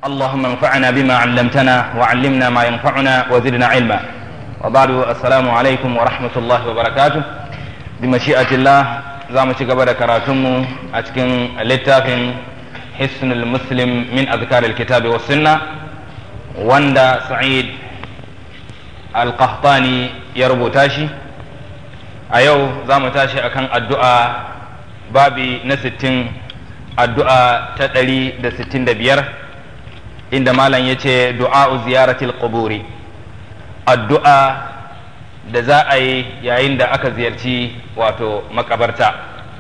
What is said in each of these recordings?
اللهم انفعنا بما علمتنا وعلمنا ما ينفعنا وزدنا علما وبعد السلام عليكم ورحمة الله وبركاته بمشيئة الله زام قبل كراتمو أتكن للتافن حسن المسلم من أذكار الكتاب والسنة وندا سعيد القحطاني يربو تاشي أيو زام تاشي أكن الدعاء بابي نستين الدعاء تدري دستين دبير inda malam ya ce du'a'u ziyaratil quburi addu'a da za a yi yayin da aka ziyarci wato makabarta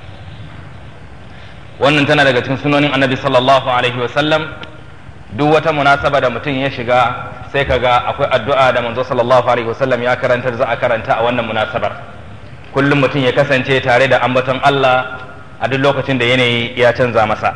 wannan tana daga cikin sunonin annabi sallallahu alaihi wasallam duk wata munasaba da mutum ya shiga sai kaga akwai addu'a da manzo sallallahu alaihi wasallam ya karantar za a karanta a wannan munasabar kullum mutum ya kasance tare da ambaton Allah a duk lokacin da yanayi ya canza masa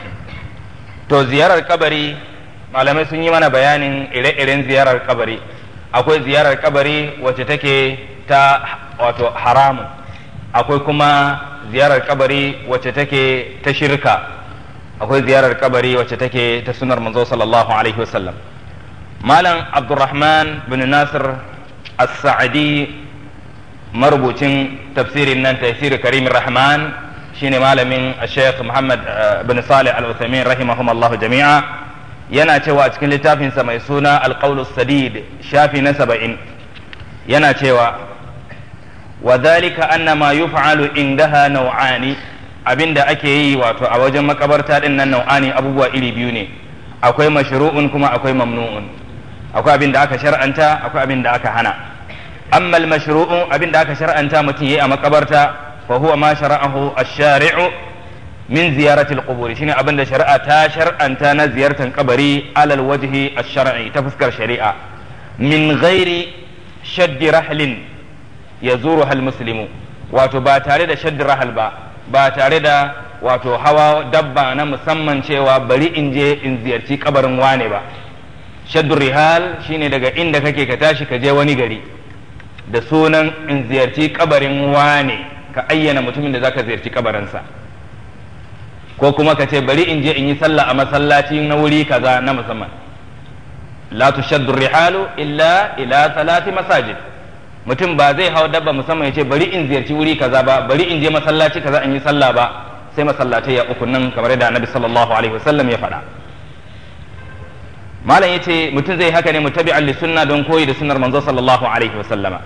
to ziyarar kabari malamai sun yi mana bayanin ire-iren ziyarar kabari akwai ziyarar kabari wacce take ta wato haramun akwai kuma ziyarar kabari wacce take ta shirka akwai ziyarar kabari wacce take ta sunar manzo sallallahu alaihi wasallam malam abdurrahman bin nasir as-sa'adi marubucin tafsirin nan tafsir karimin rahman shine malamin sheikh muhammad bin salih al-uthaymin rahimahumallahu jami'a yana cewa a cikin littafinsa mai suna alƙaulus sadid shafi na saba'in yana cewa wa zalika anna ma yuf'alu indaha nau'ani abinda ake yi wato a wajen makabarta din nan nau'ani abubuwa iri biyu ne akwai mashru'un kuma akwai mamnu'un akwai abin da aka shar'anta akwai abin da aka hana amma al-mashru'un abin da aka shar'anta mutum yayi a makabarta fa huwa ma shara'ahu ash-shari'u min ziyaratil quburi shine abin da shari'a ta shar'anta na ziyartar kabari alal wajhi ash-shar'i ta fuskar shari'a min ghairi shaddi rahlin yazuruha al-muslimu wato ba tare da shaddi rahal ba ba tare da wato hawa dabba na musamman cewa bari in je in ziyarci kabarin wane ba shaddu rihal shine daga inda kake ka tashi ka je wani gari da sunan in ziyarci kabarin wane ka ayyana mutumin da zaka ziyarci kabarinsa ko kuma ka ce bari in je in yi sallah a masallaci na wuri kaza na musamman la tushaddu rihalu illa ila salati masajid mutum ba zai hau dabba musamman ya ce bari in ziyarci wuri kaza ba bari in je masallaci kaza in yi sallah ba sai masallatai ya uku nan kamar yadda annabi sallallahu alaihi wasallam ya faɗa malam yace mutum zai haka ne mutabi'an li sunna don koyi da sunnar manzo sallallahu alaihi wasallama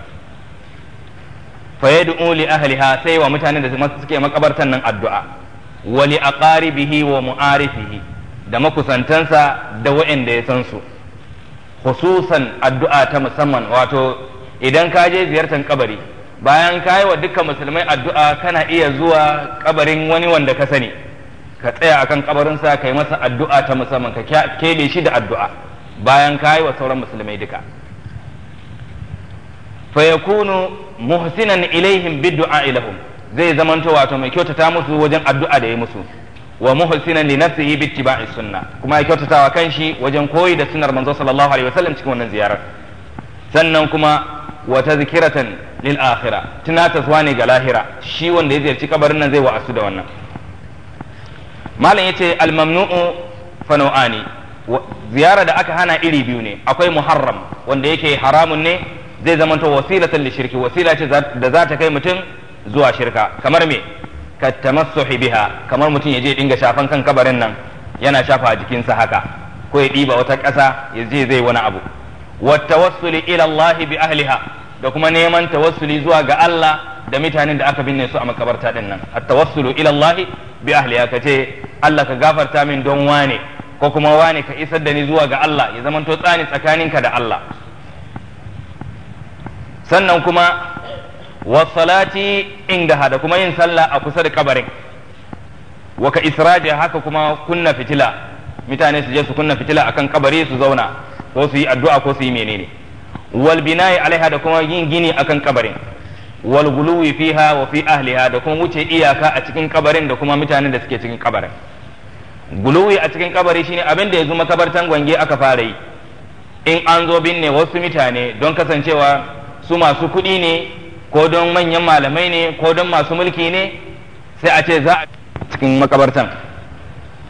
fa yad'u li ahliha sai wa mutanen da suke makabartan nan addu'a wali aqaribihi wa mu'arifihi da makusantansa da waɗanda ya san su khususan addu'a ta musamman wato idan ka je ziyartar kabari bayan ka yi wa dukkan musulmai addu'a kana iya zuwa kabarin wani wanda ka sani ka tsaya akan kabarinsa ka yi masa addu'a ta musamman ka keɓe shi da addu'a bayan ka yi wa sauran musulmai duka fa yakunu muhsinan ilaihim bid-du'a ilahum zai zamanto wato mai kyautata musu wajen addu'a da ya musu wa muhsinan li nafsihi bi ittiba'i sunna kuma ya kyautatawa kanshi wajen koyi da sunnar manzo sallallahu alaihi wasallam cikin wannan ziyarar sannan kuma wa tazkiratan lil akhirah tunataswa ne ga lahira shi wanda ya ziyarci kabarin nan zai wa'asu da wannan malam yace al mamnu'u fa nau'ani ziyara da aka hana iri biyu ne akwai muharram wanda yake haramun ne zai zamanto wasilatan li shirki wasila ce da za ta kai mutum zuwa shirka kamar me ka tamassuhi biha kamar mutum ya je dinga shafan kan kabarin nan yana shafa a jikinsa haka ko ya ɗiba wata ƙasa ya je zai wani abu wa tawassuli ila Allah bi ahliha da kuma neman tawassuli zuwa ga Allah da mutanen da aka binne su a makabarta din nan at tawassulu ila Allah bi ahliha kace Allah ka gafarta min don wane ko kuma wane ka isar da ni zuwa ga Allah ya zamanto tsani tsakaninka da Allah sannan kuma wasalati indaha da kuma yin sallah a kusa da kabarin wa ka israji haka kuma kunna fitila mutane su je su kunna fitila akan kabari su zauna ko su yi addu'a ko su yi menene wal bina'i alaiha da kuma yin gini akan kabarin wal guluwi fiha wa fi ahliha da kuma wuce iyaka a cikin kabarin da kuma mutanen da suke cikin kabarin guluwi a cikin kabari shine abin da yanzu makabartan gwange aka fara yi in an zo binne wasu mutane don kasancewa su masu kuɗi ne ko don manyan malamai ne ko don masu mulki ne sai a ce za a cikin makabartan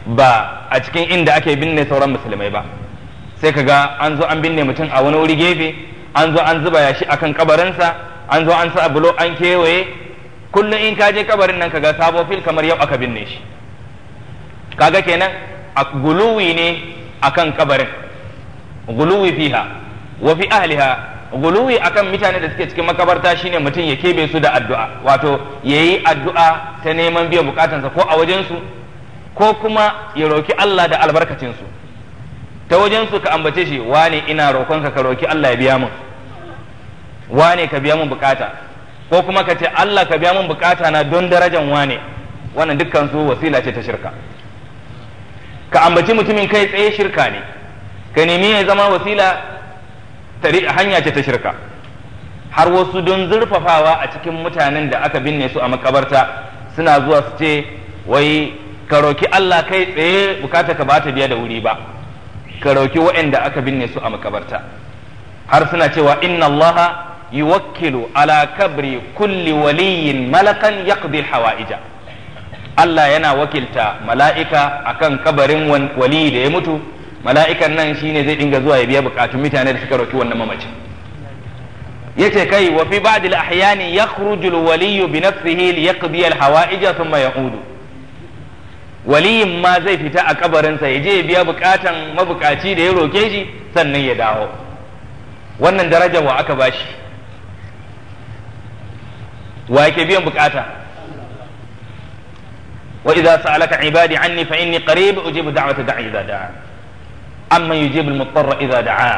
ba a cikin inda ake binne sauran musulmai ba sai ka ga an zo an binne mutum a wani wuri gefe an zo an zuba yashi akan kabarinsa an zo an sa bulo an kewaye kullum in ka je kabarin nan kaga sabo fil kamar yau aka binne shi kaga kenan a guluwi ne akan kabarin guluwi fiha wa fi ahliha guluwi akan mutane da suke cikin makabarta shine mutum ya kebe su da addu'a wato yayi addu'a ta neman biyan bukatansa ko a wajen su ko kuma ya roki Allah da albarkacin su ta wajen su ka ambace shi wane ina roƙonka ka roki Allah ya biya min wane ka biya min bukata ko kuma ka ce Allah ka biya min bukata na don darajan wane wannan dukkan su wasila ce ta shirka ka ambaci mutumin kai tsaye shirka ne ka nemi ya zama wasila hanya ce ta shirka har wasu don zurfafawa a cikin mutanen da aka binne su a makabarta suna zuwa su ce wai ka roki Allah kai tsaye bukata ka ba ta biya da wuri ba ka roki waɗanda aka binne su a makabarta har suna cewa inna Allah yuwakkilu ala kabri kulli waliyin malakan yaqdi hawaija Allah yana wakilta mala'ika akan kabarin wali da ya mutu mala'ikan nan shine zai dinga zuwa ya biya bukatun mutane da suka roki wannan mamacin yace kai wa fi ba'd al-ahyani yakhruju al-waliy bi nafsihi li yaqdi al-hawa'ija thumma ya'udu waliyin ma zai fita a kabarinsa ya je ya biya bukatan mabukaci da ya roke shi sannan ya dawo wannan daraja wa aka bashi wa yake biyan bukata wa idza sa'alaka ibadi anni fa inni qarib ujibu da'wata da'i idza da'a amma yujibu al-muttarra idza da'a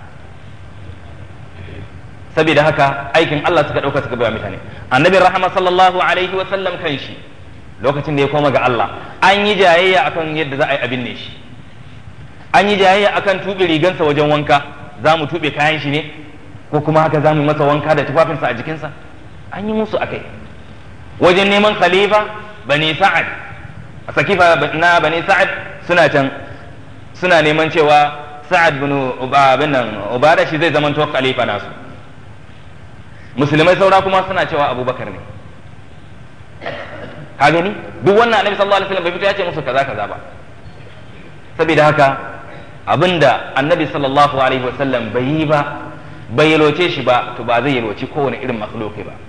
saboda haka aikin Allah suka dauka suka bayar mutane annabi rahama sallallahu alaihi wa sallam kan shi lokacin da ya koma ga Allah an yi jayayya akan yadda za a yi abin ne shi an yi jayayya akan tuɓe rigansa wajen wanka za mu tuɓe kayan shi ne ko kuma haka za mu masa wanka da tufafinsa a jikinsa an yi musu akai wajen neman khalifa bani sa'ad a sakifa na bani sa'ad suna can suna neman cewa sa'ad bin ubada shi zai zamanto khalifa nasu musulmai saura kuma suna cewa abubakar ne ka gani duk wannan annabi sallallahu alaihi wasallam bai fito ya ce musu kaza kaza ba saboda haka abinda annabi sallallahu alaihi wasallam bai yi ba bai yalwace shi ba to ba zai yalwaci kowane irin makhluki ba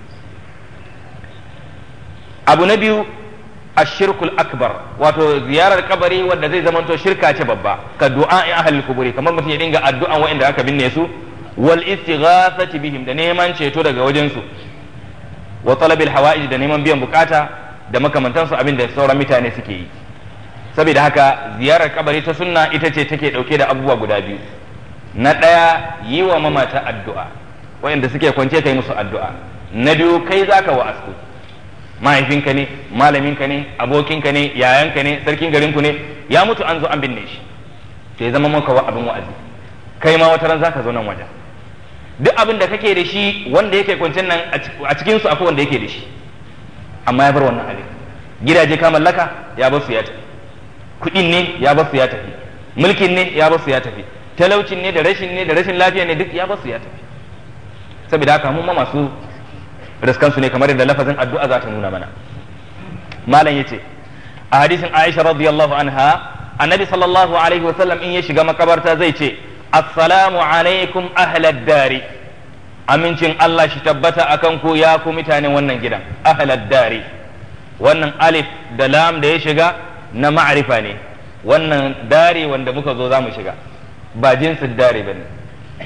abu na biyu ashirkul akbar wato ziyarar kabari wanda zai zamanto shirka ce babba ka du'a in ahlul kuburi kamar mutum ya dinga addu'an wa'anda aka binne su wal istighathati bihim da neman ceto daga wajen su wa talabil hawa'ij da neman biyan bukata da makamantansu abin da sauran mutane suke yi saboda haka ziyarar kabari ta sunna ita ce take dauke da abubuwa guda biyu na ɗaya yi wa mamata addu'a wayanda suke kwance kai musu addu'a na biyu kai zaka wa asku mahaifinka ne malaminka ne abokinka ne yayanka ne sarkin garinku ne ya mutu an zo an binne shi sai zama maka wa abin wa'azi kai ma wata ran zaka zo nan wajen duk abin da kake da shi wanda yake kwancin nan a cikin su akwai wanda yake da shi amma ya bar wannan abin gidaje ka mallaka ya bar su ya tafi kuɗin ne ya bar su ya tafi mulkin ne ya bar su ya tafi talaucin ne da rashin ne da rashin lafiya ne duk ya bar su ya tafi saboda haka mun ma masu riskan su ne kamar yadda lafazin addu'a za ta nuna mana malam yace a hadisin Aisha radiyallahu anha annabi sallallahu alaihi wasallam in ya shiga makabarta zai ce assalamu alaikum ahlad dari amincin Allah shi tabbata akan ku ya ku mutanen wannan gidan ahlad dari wannan alif da lam da ya shiga na ma'arifa ne wannan dari wanda muka zo za mu shiga ba jinsin dari ba ne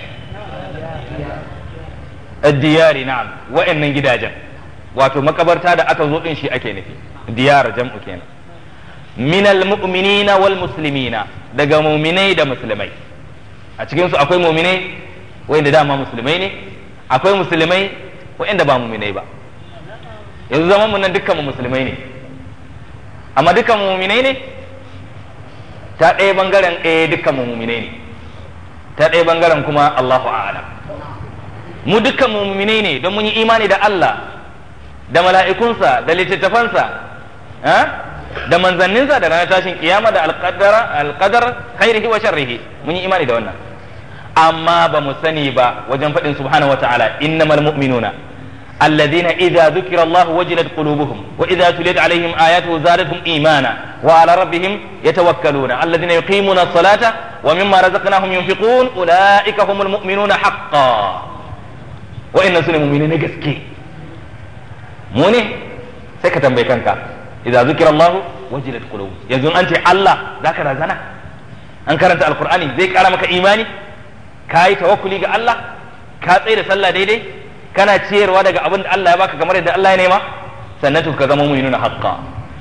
diyari na'am wa'annan gidajen wato makabarta da aka zo din shi ake nufi diyar jam'u kenan minal mu'minina wal muslimina daga mu'minai da musulmai a cikin su akwai mu'minai wanda dama musulmai ne akwai musulmai wanda ba mu'minai ba yanzu zaman mu nan dukkan mu musulmai ne amma dukkan mu mu'minai ne ta ɗaya bangaren ɗaya dukkan mu mu'minai ne ta ɗaya bangaren kuma Allahu a'lam mu dukkan mu mu'minai ne don mun yi imani da Allah da mala'ikunsa da littattafansa da manzanninsa da ranar tashin kiyama da alqadar khairihi wa sharrihi mun yi imani da wannan amma ba mu sani ba wajen faɗin subhanahu wata'ala innamal mu'minuna alladhina idza dhukira Allah wajilat qulubuhum wa idza tuliyat alaihim ayatuhu zadatuhum imana wa ala rabbihim yatawakkaluna alladhina yuqimuna as-salata wa mimma razaqnahum yunfiqun ulaika humul mu'minuna haqqan wa inna sunna mu'minina gaske mu ne sai ka tambayi kanka idza zukira Allah wajilat qulub yanzu an ce Allah zaka razana an karanta alqur'ani zai kara maka imani kai tawakkuli ga Allah ka tsaye da sallah daidai kana ciyarwa daga abin da Allah ya baka kamar yadda Allah ya nema sannan to ka zama mu'minuna haqqa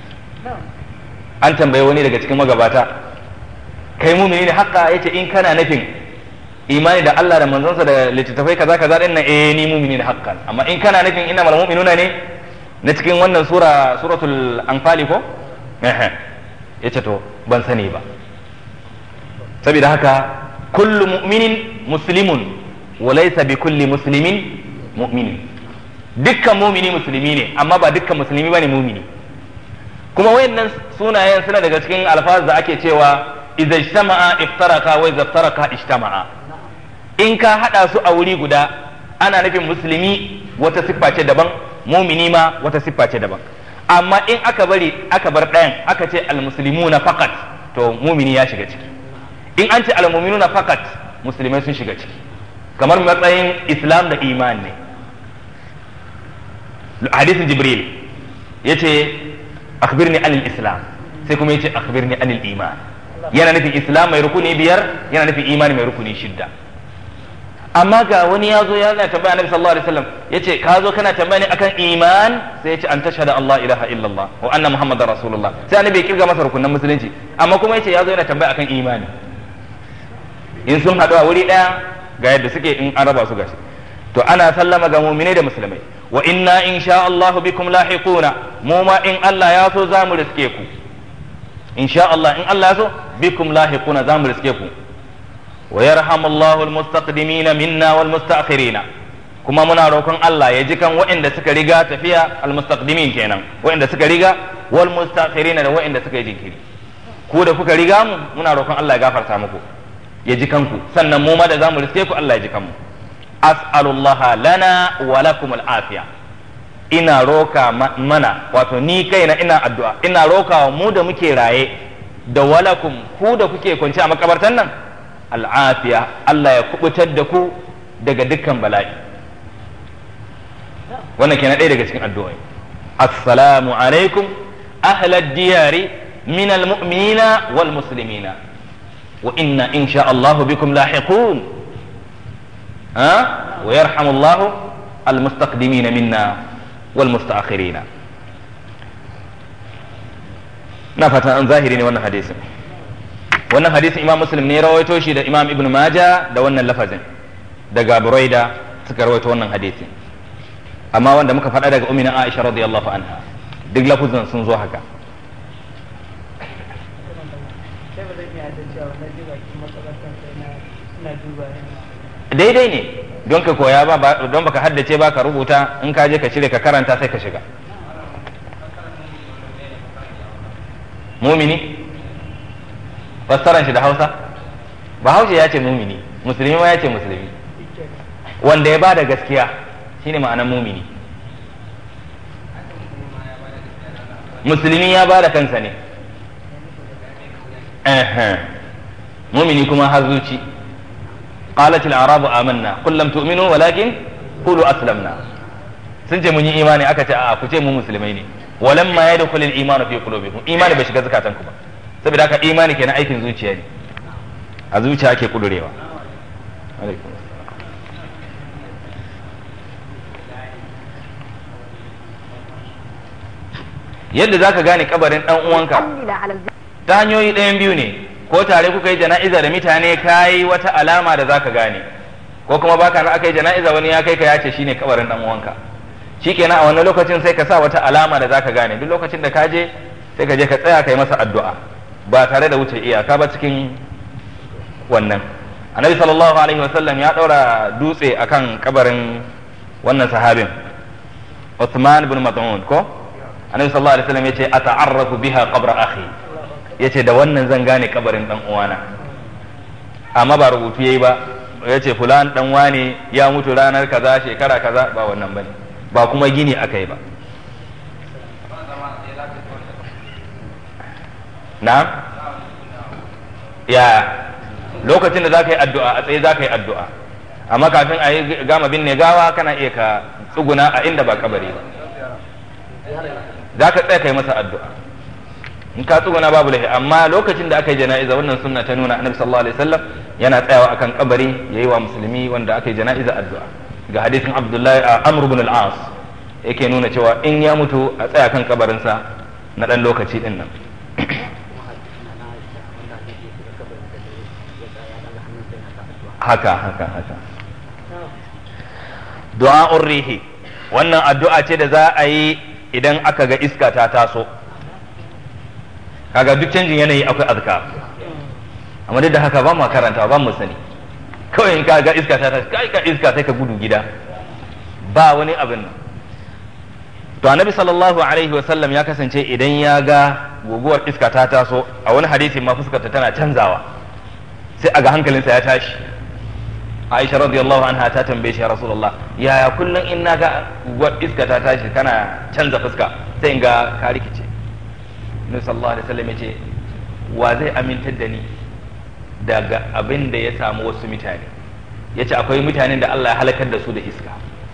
an tambaye wani daga cikin magabata kai mu'mini ne haqqa yace in kana nufin imani da Allah da manzonsa da littattafai kaza kaza din nan eh ni mu'mini ne haqqan amma in kana nufin innamal mu'minuna ne na cikin wannan sura suratul anfali ko eh yace to ban sani ba saboda haka kullu mu'minin muslimun wa laysa bi kulli muslimin mu'minin dukkan mumini musulmi ne amma ba dukkan musulmi bane mumini kuma wayannan sunayen suna daga cikin alfaz da ake cewa idza ijtama'a iftaraka wa idza iftaraka ijtama'a in ka hada su a wuri guda ana nufin musulmi wata siffa ce daban mumini ma wata siffa ce daban amma in aka bari aka bar ɗayan aka ce almuslimuna faqat to mumini ya shiga ciki in an ce almu'minuna faqat musulmai sun shiga ciki kamar matsayin islam da iman ne hadisin jibril yace akhbirni anil islam sai kuma yace akhbirni anil iman yana nufin islam mai rukuni biyar yana nufin imani mai rukuni shidda amma ga wani ya zo ya na tambaya annabi sallallahu alaihi wasallam yace ka zo kana tambaya ne akan iman sai yace an tashhada Allah ilaha illallah wa anna muhammadar rasulullah sai annabi ya kirga masa rukunan musulunci amma kuma yace ya zo yana tambaya akan imani in sun haɗu a wuri ɗaya ga yadda suke in an raba su gashi to ana sallama ga muminai da musulmai wa inna in sha Allahu bikum lahiquna mu ma in Allah ya so za mu riske ku in sha Allah in Allah ya so bikum lahiquna za mu riske ku wa yarhamullahu almustaqdimina minna wal musta'khirina kuma muna roƙon Allah ya ji kan waɗanda suka riga tafiya almustaqdimin kenan waɗanda suka riga wal musta'khirina da waɗanda suka yi jinkiri ku da kuka riga mu muna roƙon Allah ya gafarta muku ya ji kanku sannan mu ma da zamu riske ku Allah ya ji kanmu as'alullah lana wa lakum al'afiya ina roka mana wato ni kaina ina addu'a ina rokawa mu da muke raye da walakum ku da kuke kwance a makabartan nan al'afiya Allah ya kubutar da ku daga dukkan bala'i wannan kenan ɗaya daga cikin addu'o'i assalamu alaikum ahlad diyari min almu'minina wal muslimina wa inna insha Allah bikum lahiqun ها ويرحم الله المستقدمين منا والمستأخرين na fatan an zahiri ne wannan hadisin wannan hadisin imam muslim ne rawaito shi da imam ibn maja da wannan lafazin daga buraida suka rawaito wannan hadisin amma wanda muka faɗa daga umina aisha radiyallahu anha duk lafuzin sun zo haka daidai ne don ka koya ba don baka haddace ba ka rubuta in ka je ka cire ka karanta sai ka shiga mumini fassaran shi da hausa bahaushe ya ce mumini musulmi ma ya ce musulmi wanda ya bada gaskiya shine ma'anar mumini musulmi ya bada kansa ne mumini kuma har zuci قالت الأعراب آمنا قل لم تؤمنوا ولكن قولوا أسلمنا sun ce mun yi imani aka ce a ku ce mu musulmai ne walam ma yadkhul al iman fi qulubikum imani bai shiga zakatan ku ba saboda haka imani kenan aikin zuciya ne a zuciya ake kudurewa alaikum yadda zaka gane kabarin dan uwanka ta hanyoyi ɗayan biyu ne ko tare kuka yi jana'iza da mutane ka yi wata alama da zaka gane ko kuma baka na aka yi jana'iza wani ya kai ka ya ce shine kabarin dan uwanka shikenan a wannan lokacin sai ka sa wata alama da zaka gane duk lokacin da ka je sai ka je ka tsaya kai masa addu'a ba tare da wuce iyaka ba cikin wannan annabi sallallahu alaihi wasallam ya daura dutse akan kabarin wannan sahabin Uthman ibn Mas'ud ko annabi sallallahu alaihi wasallam yace ata'arrafu biha qabra akhi yace da wannan zan gane kabarin dan uwana amma ba rubutu yayi ba yace fulan dan wane ya mutu ranar kaza shekara kaza ba wannan bane ba kuma gini akai ba na ya lokacin da za ka yi addu'a a tsaye za ka yi addu'a amma kafin a yi gama binne gawa kana iya ka tsuguna a inda ba kabari ba za ka tsaya ka yi masa addu'a in ka tsuguna babu laifi amma lokacin da aka yi jana'iza wannan sunna ta nuna annabi sallallahu alaihi wasallam yana tsayawa akan kabari yayi wa musulmi wanda aka yi jana'iza addu'a ga hadisin abdullahi amr ibn al-as yake nuna cewa in ya mutu a tsaya kan kabarinsa na dan lokaci din nan haka haka haka du'a'ur rihi wannan addu'a ce da za a yi idan aka ga iska ta taso kaga duk canjin yanayi akwai azkar amma duk da haka ba mu karanta ba mu sani kawai in ka ga iska ta taso kai ka iska sai ka gudu gida ba wani abin nan to annabi sallallahu alaihi wa sallam ya kasance idan ya ga guguwar iska ta taso a wani hadisi ma fuskarta tana canzawa sai a ga hankalinsa ya tashi Aisha radiyallahu anha ta tambaye shi ya Rasulullah yaya kullum in na ga guguwar iska ta tashi kana canza fuska sai in ga ka rikice Nabi sallallahu alaihi wasallam yace wa zai amintar da ni daga abin da ya samu wasu mutane yace akwai mutanen da Allah ya halakar da su da iska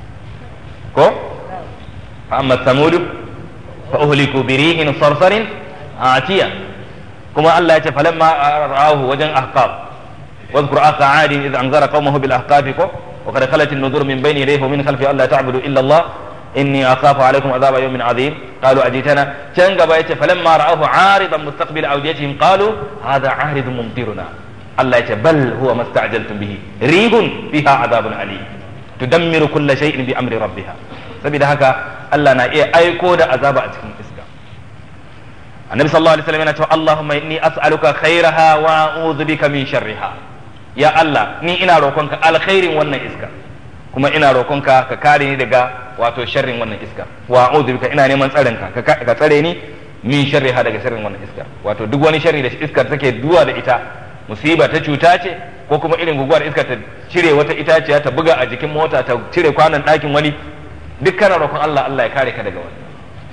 ko fa amma samudu fa uhliku bi rihin sarsarin atiya kuma Allah yace falamma ra'ahu wajen ahqab واذكر أخ عاد إذ أنذر قومه بالأحقاف وقد خلت النذور من بين يديه ومن خلفه ألا تعبدوا إلا الله إني أخاف عليكم عذاب يوم عظيم قالوا أجيتنا كان قبائت فلما رأوه عارضا مستقبل أوديتهم قالوا هذا عارض ممطرنا الله يتي بل هو ما استعجلتم به ريح فيها عذاب أليم تدمر كل شيء بأمر ربها saboda haka Allah na iya aiko da azaba a cikin iska annabi sallallahu alaihi wasallam yana cewa Allahumma inni as'aluka khairaha wa a'udhu bika min sharriha ya Allah ni ina roƙonka alkhairin wannan iska kuma ina roƙonka ka kare ni daga wato sharrin wannan iska wa a'udhu bika ina neman tsarin ka ka tsare ni min sharriha daga sharrin wannan iska wato duk wani sharri da iskar take duwa da ita musiba ta cuta ce ko kuma irin guguwar iska ta cire wata itaciya ta buga a jikin mota ta cire kwanan ɗakin wani duk kana roƙon Allah Allah ya kare ka daga wannan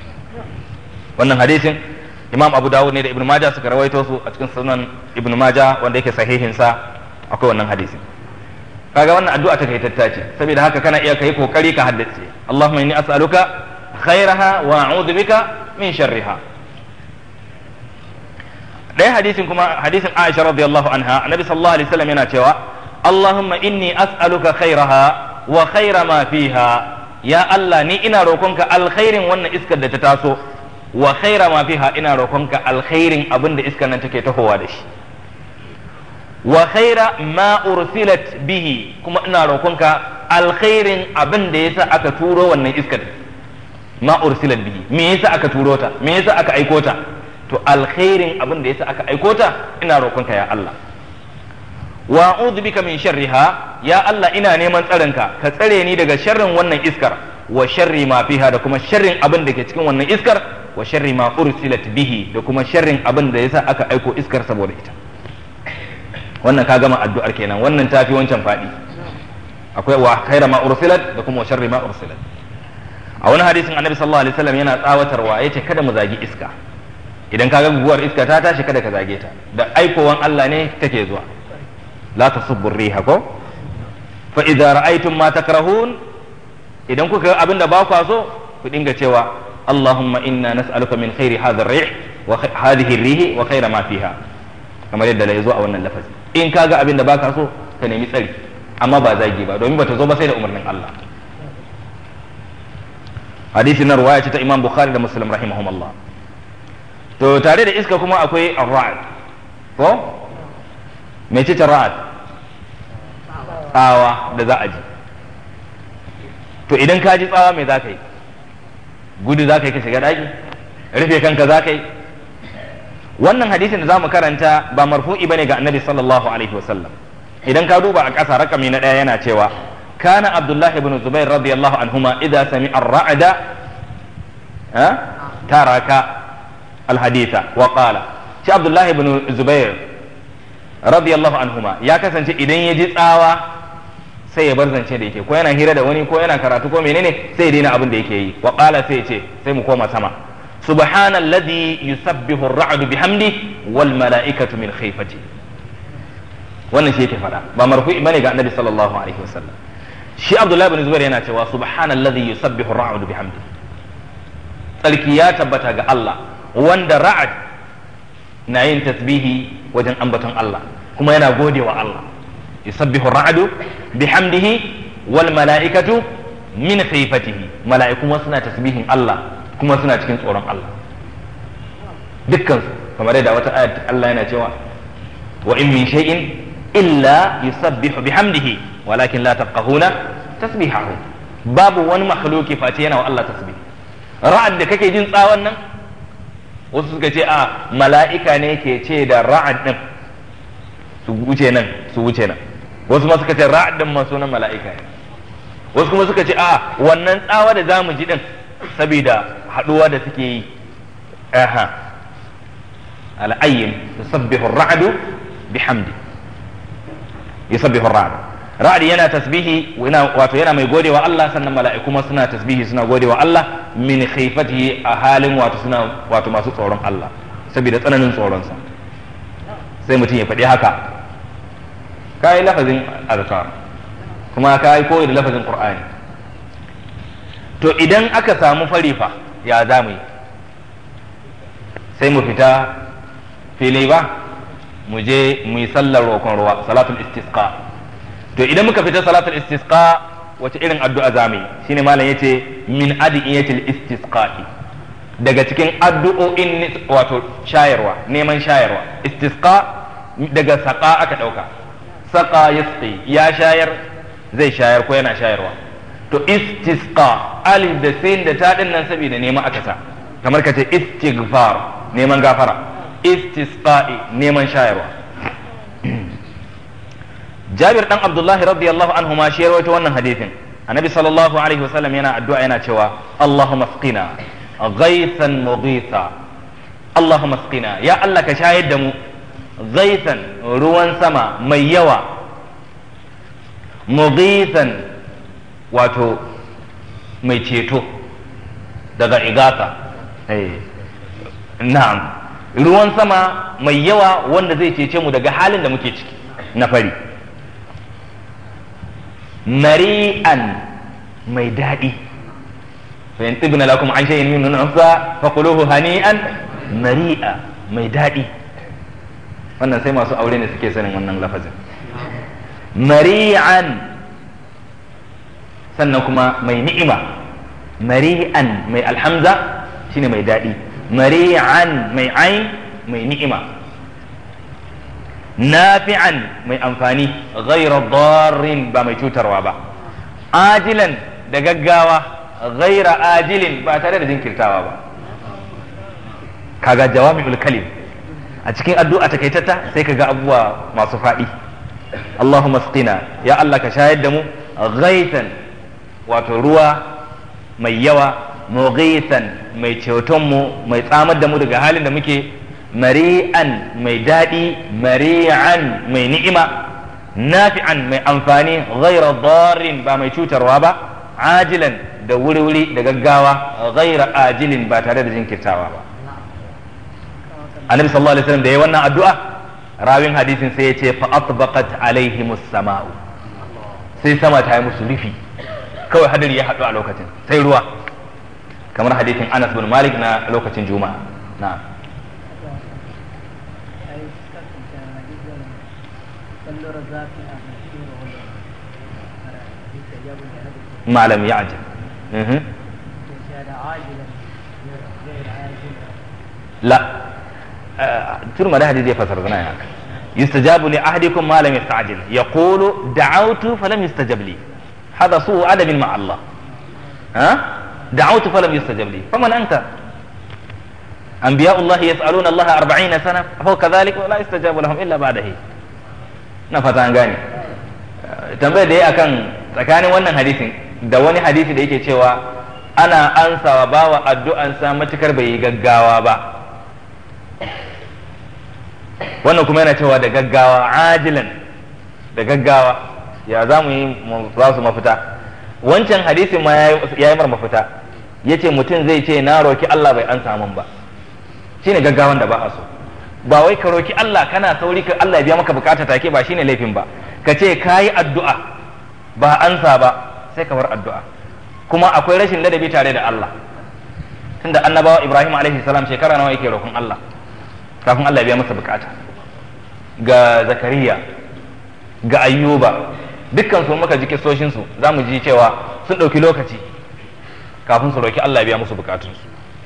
wannan hadisin imam abu dawud ne da ibn majah suka rawaito su a cikin sunan ibn majah wanda yake sahihin sa akwai wannan hadisin kaga wannan addu'a ta kai tattace saboda haka kana iya kai kokari ka haddace Allahumma inni as'aluka khairaha wa a'udhu bika min sharriha ɗaya hadisin kuma hadisin Aisha radiyallahu anha annabi sallallahu alaihi wasallam yana cewa Allahumma inni as'aluka khairaha wa khaira ma fiha ya Allah ni ina roƙonka alkhairin wannan iskar da ta taso wa khaira ma fiha ina roƙonka alkhairin abin da iskar nan take tahowa da shi wa khaira ma ursilat bihi kuma ina roƙonka alkhairin abin da yasa aka turo wannan iskar ma ursilat bihi me yasa aka turo ta me yasa aka aiko ta to alkhairin abin da yasa aka aiko ta ina roƙonka ya Allah wa a'udhu bika min sharriha ya Allah ina neman tsarinka ka tsare ni daga sharrin wannan iskar wa sharri ma fiha da kuma sharrin abin da ke cikin wannan iskar wa sharri ma ursilat bihi da kuma sharrin abin da yasa aka aiko iskar saboda ita wannan ka gama addu'ar kenan wannan tafi wancan fadi akwai wa khaira ma ursilat da kuma wa sharri ma ursilat a wani hadisin annabi sallallahu alaihi wasallam yana tsawatarwa yace kada mu zagi iska idan ka ga guguwar iska ta tashi kada ka zage ta da aikowan Allah ne take zuwa la tasubbu riha ko fa idza ra'aytum ma takrahun idan kuka ga abinda ba ku so ku dinga cewa Allahumma inna nas'aluka min khairi hadha ar-rih wa hadhihi ar-rih wa khaira ma fiha kamar yadda ya zo a wannan lafazi in ka ga abinda baka so ka nemi tsari amma ba zagi ba domin bata zo ba sai da umarnin Allah hadisi na ruwaya ce ta Imam Bukhari da Muslim rahimahumullah to tare da iska kuma akwai ar-ra'd ko me ce ra'd tsawa da za a ji to idan ka ji tsawa me za ka yi gudu za ka yi ka shiga daki rufe kanka za ka yi wannan hadisin da za mu karanta ba marfu'i bane ga annabi sallallahu alaihi wasallam idan ka duba a ƙasa rakami na ɗaya yana cewa kana abdullahi ibn zubair radiyallahu anhuma idza sami'a ar-ra'da taraka الحديث وقال شي عبد الله بن زبير رضي الله عنهما ya kasance idan ya ji tsawa sai ya bar zance da yake ko yana hira da wani ko yana karatu ko menene sai ya daina abin da yake yi wa qala sai ya ce sai mu koma sama subhanalladhi yusabbihu ar-ra'du bihamdi wal mala'ikatu min khifati wannan shi yake faɗa ba marfu'i bane ga annabi sallallahu alaihi wasallam shi abdullahi bin zubair yana cewa subhanallazi yusabbihu ar-ra'du bihamdi tsarki ya tabbata ga Allah wanda ra'ad na yin tasbihi wajen ambaton Allah kuma yana gode wa Allah yusabbihu ar-ra'du bihamdihi wal mala'ikatu min khifatihi mala'iku ma suna tasbihin Allah kuma suna cikin tsoron Allah dukkan su kamar yadda wata ayat Allah yana cewa wa in min shay'in illa yusabbihu bihamdihi walakin la tafqahuna tasbihahu babu wani makhluki face yana wa Allah tasbih ra'ad da kake jin tsawon nan wasu suka ce a mala'ika ne ke ce da ra'ad din su wuce nan su wuce nan wasu ma suka ce ra'ad din ma sunan mala'ika ne wasu kuma suka ce a wannan tsawa da zamu ji din saboda haduwa da suke yi aha al'ayyin yusabbihu ar-ra'du bihamdi yusabbihu ar-ra'd ra'd yana tasbihi wato yana mai godewa Allah sannan mala'iku ma suna tasbihi suna godewa Allah min khifatihi a halin wato suna wato masu tsoron Allah saboda tsananin tsoron sa sai mutum ya faɗi haka kai lafazin azkar kuma kai koyi da lafazin qur'ani to idan aka samu farifa ya zamu yi sai mu fita fili ba mu je mu yi sallar roƙon ruwa salatul istisqa to idan muka fita salatul istisqa wace irin addu'a zamu yi shine malam yace min adiyatil istisqa'i daga cikin addu'o'in wato shayarwa neman shayarwa istisqa daga saqa aka dauka saqa yasqi ya shayar zai shayar ko yana shayarwa to istisqa alif da sin da ta din nan saboda neman aka sa kamar ka ce istighfar neman gafara istisqa'i neman shayarwa Jabir dan Abdullahi radiyallahu anhu ma shi rawaito wannan hadisin Annabi sallallahu alaihi wasallam yana addu'a yana cewa Allahumma asqina ghaythan mughitha Allahumma asqina ya Allah ka shayar da mu ghaythan ruwan sama mai yawa mughithan wato mai ceto daga igata na'am ruwan sama mai yawa wanda zai cece mu daga halin da muke ciki na fari mari'an mai daɗi fa in tibna lakum an shay'in min nafsa fa quluhu hani'an mari'a mai daɗi wannan sai masu aure ne suke sanin wannan lafazin mari'an sannan kuma mai ni'ima mari'an mai alhamza shine mai daɗi mari'an mai ain mai ni'ima nafi'an mai amfani ghaira darrin ba mai cutarwa ba ajilan da gaggawa ghaira ajilin ba tare da jinkirtawa ba kaga jawami'ul kalim a cikin addu'a takaitata sai kaga abubuwa masu faɗi Allahumma sqina ya Allah ka shayar da mu ghaitan wato ruwa mai yawa mughithan mai ceton mu mai tsamar da mu daga halin da muke mari'an mai daɗi mari'an mai ni'ima nafi'an mai amfani ghaira darin ba mai cutarwa ba ajilan da wuri-wuri da gaggawa ghaira ajilin ba tare da jinkirtawa ba annabi sallallahu alaihi wasallam da yayi wannan addu'a rawin hadisin sai ya ce fa atbaqat alaihimus sama'u sai sama ta yi musu rufi kawai hadari ya haɗu a lokacin sai ruwa kamar hadisin Anas bin Malik na lokacin Juma'a na'am ما لم يعجل مه. لا ترمى ده حديث يفسر لنا يعني يستجاب لأحدكم ما لم يستعجل يقول دعوت فلم يستجب لي هذا سوء أدب مع الله ها دعوت فلم يستجب لي فمن أنت أنبياء الله يسألون الله أربعين سنة فهو كذلك ولا يستجاب لهم إلا بعده نفت عن gane tambayar da ya akan tsakanin wannan hadisin da wani hadisi da yake cewa ana ansawa bawa addu'ansa matukar bai yi gaggawa ba wannan kuma yana cewa da gaggawa ajilan da gaggawa ya za mu yi za su mafita wancan hadisin ma ya yi mar mafita ya ce mutum zai ce na roki Allah bai an samun ba shine gaggawan da ba a so ba wai ka roki Allah kana sauri ka Allah ya biya maka bukata take ba shine laifin ba ka ce kayi addu'a ba ansa ba sai ka bar addu'a kuma akwai rashin ladabi tare da Allah tunda annabawa Ibrahim alaihi salam shekara nawa yake roƙon Allah kafin Allah ya biya masa bukata ga Zakariya ga Ayyuba dukkan su muka ji kisoshin su zamu ji cewa sun ɗauki lokaci kafin su roki Allah ya biya musu bukatunsu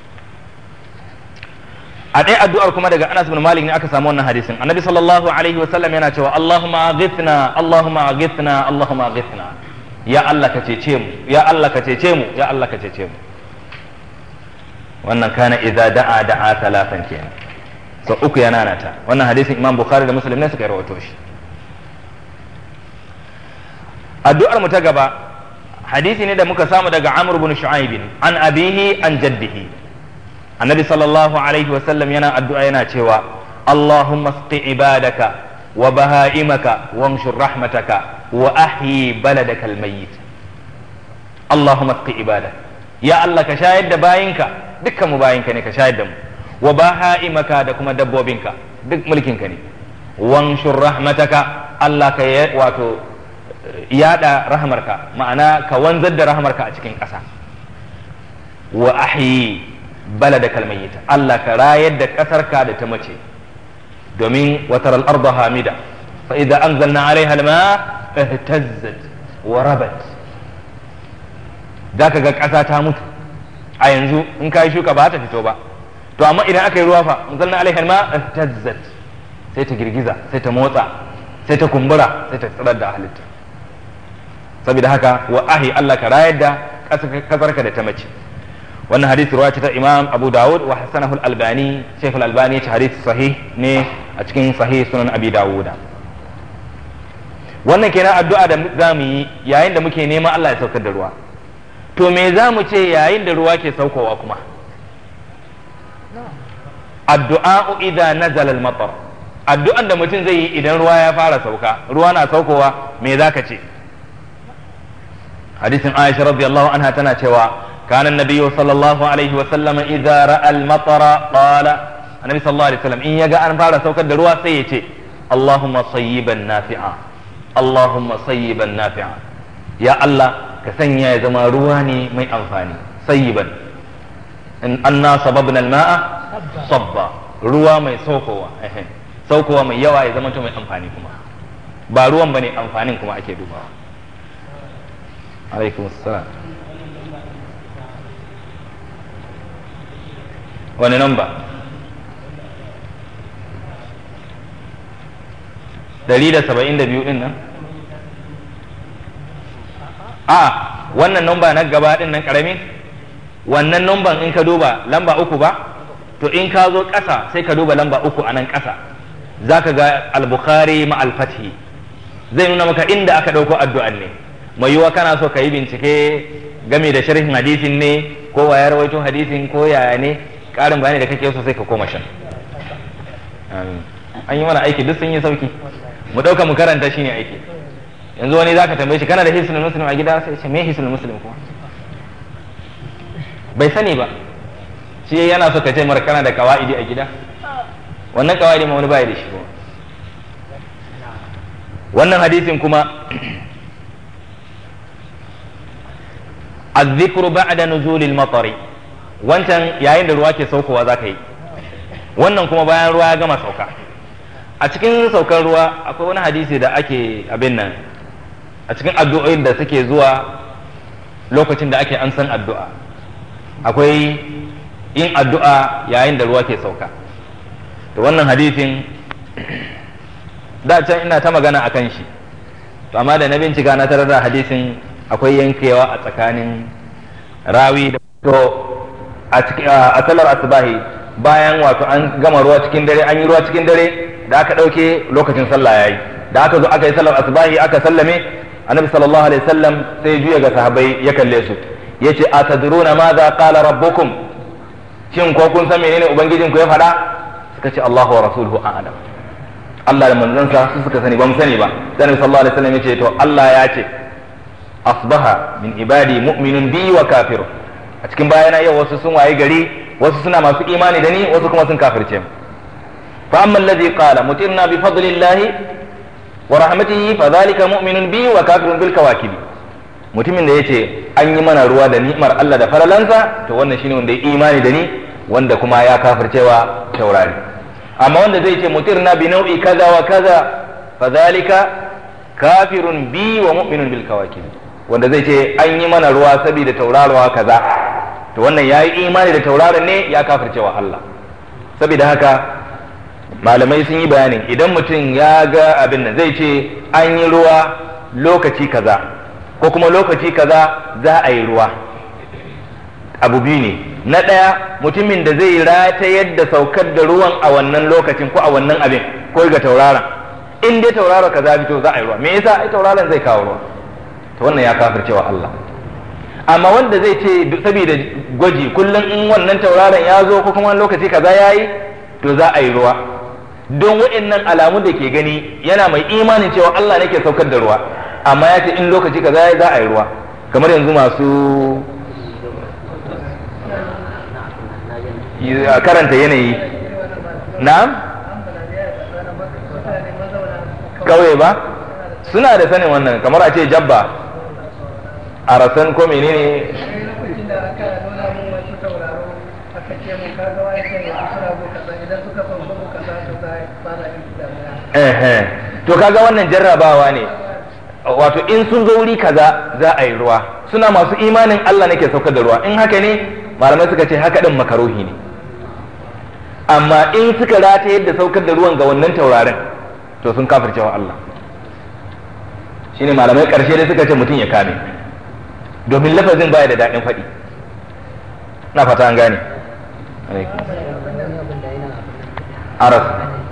a ɗaya addu'ar kuma daga Anas bin Malik ne aka samu wannan hadisin annabi sallallahu alaihi wa sallam yana cewa Allahumma aghithna Allahumma aghithna Allahumma aghithna ya Allah ka cece mu ya Allah ka cece mu ya Allah ka cece mu wannan kana idza da'a da'a talatan kenan so uku yana nata wannan hadisin Imam Bukhari da Muslim ne suka rawaito shi addu'ar mu ta gaba hadisi ne da muka samu daga Amr bin Shu'aib an abihi an jaddihi annabi sallallahu alaihi wasallam yana addu'a yana cewa Allahumma sqi ibadaka wa baha'imaka wamshur rahmataka wa ahyi baladaka almayyit Allahumma sqi ibadaka ya Allah ka shayar da bayinka dukkan mu bayinka ne ka shayar da mu wa baha'imaka da kuma dabbobinka duk mulkinka ne wamshur rahmataka Allah ka wato yada rahmarka ma'ana ka wanzar da rahmarka a cikin ƙasa wa ahyi balada kalmayyita Allah ka rayar da ƙasarka da ta mace domin watar al'arda hamida fa idza anzalna alaiha alma ihtazzat wa rabat zaka ga ƙasa ta mutu a yanzu in ka yi shuka ba ta fito ba to amma idan aka yi ruwa fa anzalna alaiha alma ihtazzat sai ta girgiza sai ta motsa sai ta kumbura sai ta tsirar da halitta saboda haka wa ahi Allah ka rayar da ƙasarka da ta mace wannan hadisi ruwa ce ta imam abu dawud wa hasanahu al-albani shaykh al-albani ce hadisi sahih ne a cikin sahih sunan abi dawud wannan kenan addu'a da za mu yi yayin da muke neman Allah ya saukar da ruwa to me za mu ce yayin da ruwa ke saukowa kuma addu'a idza nazala al-matar addu'an da mutum zai yi idan ruwa ya fara sauka ruwa na saukowa me zaka ce hadisin Aisha radiyallahu anha tana cewa كان النبي صلى الله عليه وسلم إذا رأى المطر قال النبي صلى الله عليه وسلم إن يجا أن فعل سوك الدروا سيتي اللهم صيبا نافعا اللهم صيبا نافعا يا الله كسنيا زما رواني مي أنفاني صيبا إن أنا صببنا الماء صبا ruwa mai saukowa saukowa mai yawa ya zama mai amfani kuma ba ruwan bane amfanin kuma ake dubawa alaikum assalam wani namba dari da saba'in da biyu din nan a wannan namba na gaba din nan karami wannan namban in ka duba lamba uku ba to in ka zo ƙasa sai ka duba lamba uku a nan ƙasa za ka ga al-bukhari ma al-fathi zai nuna maka inda aka ɗauko addu'an ne mai yiwa kana so ka yi bincike game da sharhin hadisin ne ko wa ya rawaito hadisin ko yaya ne ƙarin bayani da kake so sai ka koma shan an yi mana aiki duk sun yi sauki mu ɗauka mu karanta shine aiki yanzu wani zaka tambaye shi kana da hisnul muslim a gida sai ce me hisnul muslim kuma bai sani ba shi yana so ka ce mara kana da kawaidi a gida wannan kawaidi ma wani bai da shi ba wannan hadisin kuma الذكر بعد نزول المطر wancan yayin da ruwa ke saukowa za ka yi wannan kuma bayan ruwa ya gama sauka a cikin saukar ruwa akwai wani hadisi da ake abin nan a cikin addu'o'in da suke zuwa lokacin da ake an san addu'a akwai yin addu'a yayin da ruwa ke sauka to wannan hadisin da can ina ta magana a kan shi to amma da na bincika na tarar da hadisin akwai yankewa a tsakanin rawi da to a salar asubahi bayan wato an gama ruwa cikin dare an yi ruwa cikin dare da aka ɗauke lokacin sallah yayi da aka zo aka yi sallar asubahi aka sallame annabi sallallahu alaihi wasallam sai juya ga sahabbai ya kalle su yace atadruna ma za qala rabbukum shin ko kun san menene ubangijin ku ya faɗa suka ce Allahu wa rasuluhu a'lam Allah da manzansa su suka sani ba mu sani ba sai annabi sallallahu alaihi wasallam yace to Allah ya ce asbaha min ibadi mu'minun bi wa kafirun a cikin bayana yau wasu sun waye gari wasu suna masu imani da ni wasu kuma sun kafirce mu fa amma alladhi qala mutirna bi fadlillahi wa rahmatihi fa dhalika mu'minun bi wa kafirun bil kawakibi mutumin da yace an yi mana ruwa da ni'mar Allah da faralansa to wannan shine wanda ya imani da ni wanda kuma ya kafircewa taurari amma wanda zai ce mutirna bi nau'i kaza wa kaza fa dhalika kafirun bi wa mu'minun bil kawakibi wanda zai ce an yi mana ruwa saboda tauraruwa kaza to wannan yayi imani da tauraron ne ya kafircewa Allah saboda haka malamai sun yi bayanin idan mutum ya ga abin nan zai ce an yi ruwa lokaci kaza ko kuma lokaci kaza za a yi ruwa abu biyu ne na ɗaya mutumin da zai rata yadda saukar da ruwan a wannan lokacin ko a wannan abin ko ga tauraron in dai tauraro kaza fito za a yi ruwa me yasa ai tauraron zai kawo ruwa to wannan ya kafircewa Allah amma wanda zai ce saboda gwaji kullum in wannan tauraron ya zo ko kuma wani lokaci kaza ya yi to za a yi ruwa don waɗannan alamu da ke gani yana mai imanin cewa Allah ne ke saukar da ruwa amma ya ce in lokaci kaza ya za a yi ruwa kamar yanzu masu karanta yanayi na kauye ba suna da sanin wannan kamar a ce jabba a rasan ko menene to kaga wannan jarrabawa ne wato in sun zo wuri kaza za a yi ruwa suna masu imanin Allah nake saukar da ruwa in haka ne malamai suka ce haka din makaruhi ne amma in suka rata yadda saukar da ruwan ga wannan taurarin to sun kafircewa Allah shine malamai karshe dai suka ce mutum ya kame domin lafazin baya da daɗin faɗi na fata an gane aras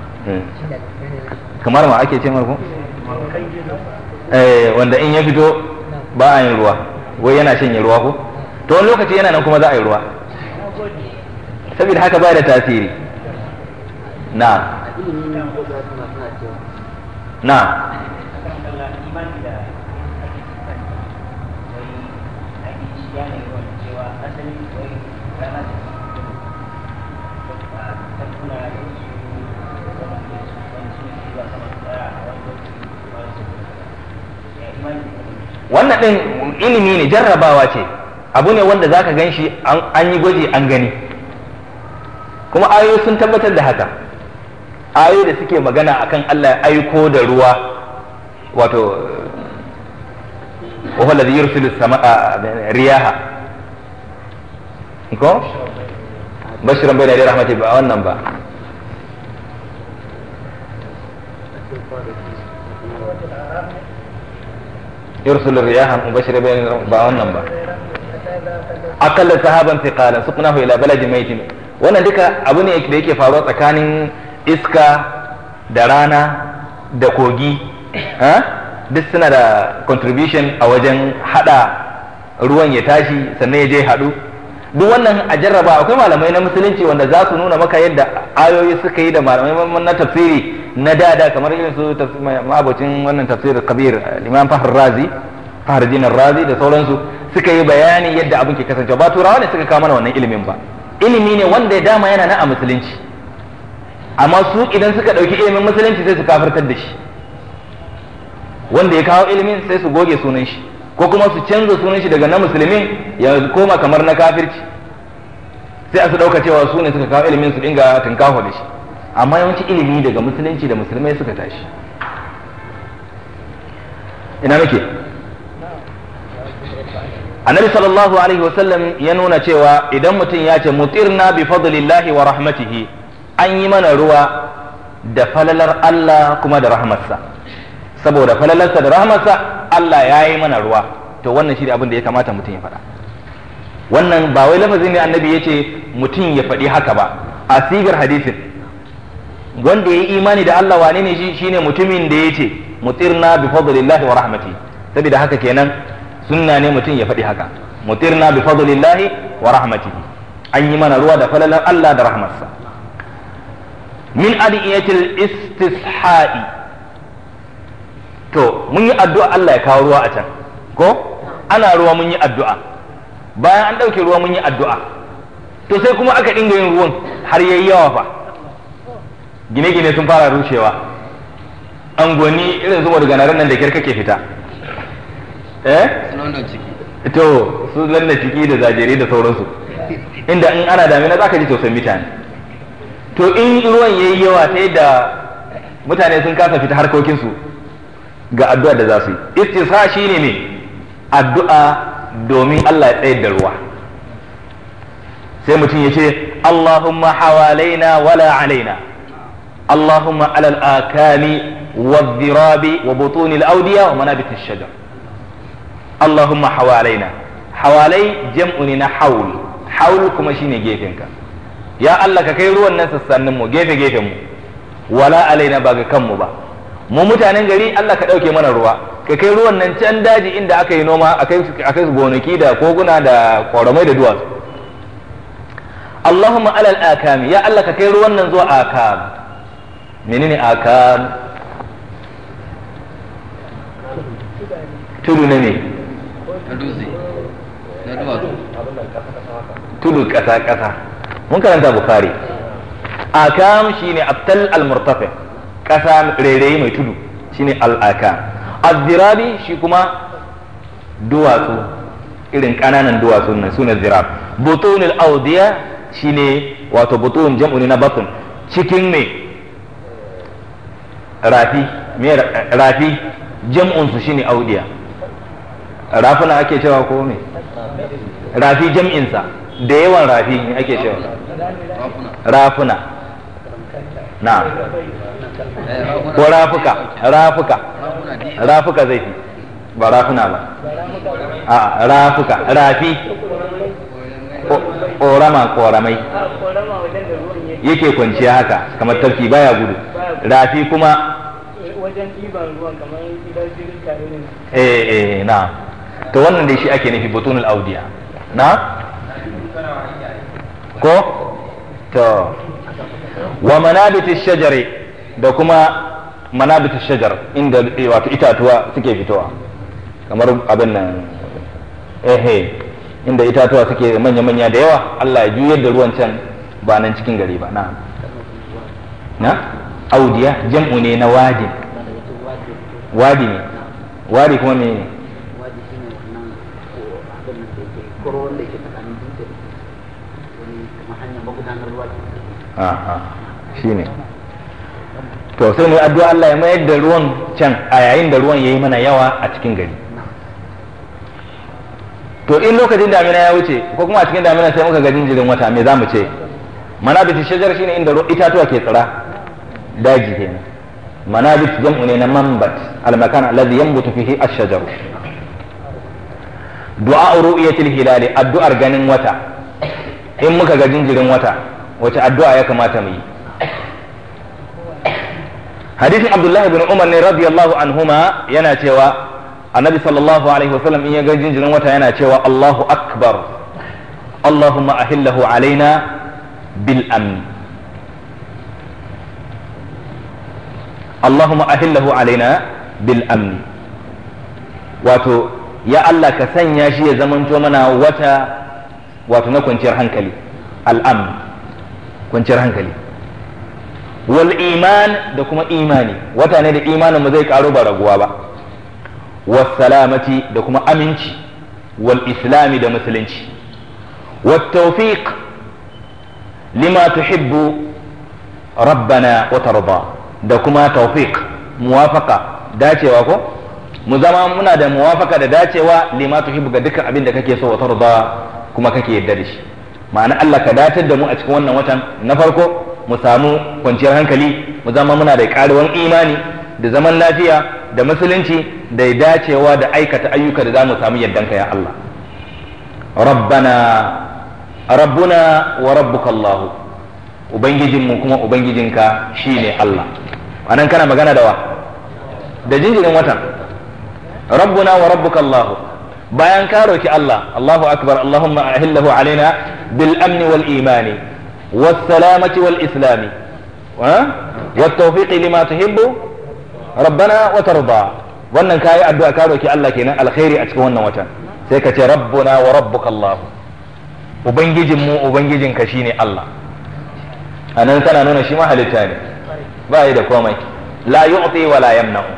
kamar ma ake ce marko eh wanda in ya fito ba a yin ruwa wai yana shanye ruwa ko to wani lokaci yana nan kuma za a yi ruwa saboda haka ba da tasiri na na wannan ɗin ilimi ne jarrabawa ce abu ne wanda zaka gan shi an yi gwaji an gani kuma ayoyi sun tabbatar da haka ayoyi da suke magana akan Allah ya aiko da ruwa wato وهو الذي يرسل السماء رياح ko bashiran bai da rahmati ba wannan ba يرسل الرياح مبشرة بين ba wannan ba akalla sahaban thiqalan suqnahu ila baladi maitin wannan duka abu ne da yake faruwa tsakanin iska da rana da kogi duk suna da contribution a wajen hada ruwan ya tashi sannan ya je hadu duk wannan a jarraba akwai malamai na musulunci wanda za su nuna maka yadda ayoyi suka yi da malamai na tafsiri na dada kamar irin su ma'abocin wannan tafsir kabir imam fahar razi fahar jinar razi da sauransu suka yi bayani yadda abin ke kasance ba turawa ne suka kawo mana wannan ilimin ba ilimi ne wanda ya dama yana na a musulunci amma su idan suka ɗauki ilimin musulunci sai su kafirtar da shi wanda ya kawo ilimin sai su goge sunan shi ko kuma su canza sunan shi daga na musulmin ya koma kamar na kafirci sai a su ɗauka cewa su ne suka kawo ilimin su dinga tunkaho da shi amma yawanci ilimi daga musulunci da musulmai suka tashi ina nake annabi sallallahu alaihi wasallam ya nuna cewa idan mutum ya ce mutirna bi fadlillahi wa rahmatihi an yi mana ruwa da falalar Allah kuma da rahmarsa saboda falalarsa da rahmarsa Allah ya yi mana ruwa to wannan shi ne abin da ya kamata mutum ya faɗa wannan ba wai lafazin ne annabi ya ce mutum ya faɗi haka ba a sigar hadisin wanda ya yi imani da Allah wane ne shi shine mutumin da ya ce mutirna bi fadlillahi wa rahmatihi saboda haka kenan sunna ne mutum ya faɗi haka mutirna bi fadlillahi wa rahmatihi an yi mana ruwa da falalar Allah da rahmarsa min adiyatil istisha'i to mun yi addu'a Allah ya kawo ruwa a can ko ana ruwa mun yi addu'a bayan an ɗauke ruwa mun yi addu'a to sai kuma aka dinga yin ruwan har yayi yawa fa gine-gine sun fara rushewa angoni irin zuwa daga nan da kyar kake fita eh to su lanna ciki da zajere da sauransu inda in ana damina za ka ji tausayin mutane to in ruwan yayi yawa ta yadda mutane sun kasa fita harkokinsu ga addu'a da za su yi istisqa shine ne addu'a domin Allah ya tsayar da ruwa sai mutum ya ce Allahumma hawalaina wala alaina Allahumma alal akami والذراب وبطون الأودية ومنابت الشجر اللهم حوالينا حوالي جمعنا حول حول كما شيني جيفنك يا الله كي ruwan nan sassanin mu gefe gefen mu wala alaina ba ga kanmu ba mu mutanen gari Allah ka dauke mana ruwa ka kai ruwan nan can daji inda aka yi noma akai akai gonaki da koguna da koramai da duwatsu Allahumma alal akami ya Allah ka kai ruwan nan zuwa akam menene akam tudu na ne tudu ƙasa ƙasa mun karanta bukari akam shine abtal al-murtafi ƙasa rairayi mai tudu shine al-akam az-zirabi shi kuma duwatsu irin ƙananan duwatsu nan sune zirab butun al-awdiya shine wato butun jam'u na batun cikin me rafi me rafi jam'un su shine audiya rafuna ake cewa ko me rafi jam'insa da yawan rafi ne ake cewa rafuna na ko rafuka rafuka rafuka zai fi ba rafuna ba a rafuka rafi korama koramai yake kwanciya haka kamar tafki baya gudu rafi kuma wajen ɗiban ruwan kamar idan jirgin tare ne eh eh na to wannan dai shi ake nufi butunul audiya na ko to wa manabitish shajari da kuma manabitish shajar inda wato itatuwa suke fitowa kamar abin nan ehe inda itatuwa suke manya-manya da yawa Allah ya juyar da ruwan can ba nan cikin gari ba na na audiya jam'u ne na wadi wadi ne wadi kuma me ne waje shi ne wannan abin da ke koro wanda ke tsakanin dutse wani kamar hanyar magudanar ruwa aha shine to sai mu yi addu'a Allah ya mayar da ruwan can a yayin da ruwan yayi mana yawa a cikin gari to in lokacin damina ya wuce ko kuma a cikin damina sai muka ga jinjirin wata me za mu ce manabit shajar shine inda itatuwa ke tsira daji kenan manabit jam'u ne na manbat al-makan alladhi yanbutu fihi ash-shajar du'a ru'yatil hilali addu'ar ganin wata in muka ga jinjirin wata wace addu'a ya kamata mu yi hadisin abdullahi bin umar ne radiyallahu anhuma yana cewa annabi sallallahu alaihi wasallam in ya ga jinjirin wata yana cewa allahu akbar allahumma ahillahu alaina bil amn allahumma ahillahu alaina bil amn wato ya allah ka sanya shi ya zamanto mana wata wato na kwanciyar hankali al'amn kwanciyar hankali wal iman da kuma imani wata ne da imanin mu zai karo ba raguwa ba was salamati da kuma aminci wal islami da musulunci wat tawfiq lima tuhibbu rabbana wa tarda da kuma tawfiq muwafaqa dacewa ko mu zama muna da muwafaka da dacewa lima tuhibbu ga dukkan abin da kake so wa tarda kuma kake yarda da shi ma'ana Allah ka datar da mu a cikin wannan watan na farko mu samu kwanciyar hankali mu zama muna da karuwan imani da zaman lafiya da musulunci da dacewa da aikata ayyuka da za mu samu yardanka ya Allah rabbana rabbuna wa rabbuka Allah ubangijinmu kuma ubangijinka shine Allah anan kana magana da wa da jinjirin watan rabbuna wa rabbuka Allah bayan ka roki Allah Allahu akbar Allahumma ahillahu alaina bil amni wal imani was salamati wal islami wat tawfiqi lima tuhibbu rabbana wa tarda wannan kayi addu'a ka roki Allah kenan alkhairi a cikin wannan watan sai ka ce rabbuna wa rabbuka Allah ubangijin mu ubangijin ka shine Allah anan kana nuna shi ma halitta ne ba yi da komai la yu'ti wa la yamna'u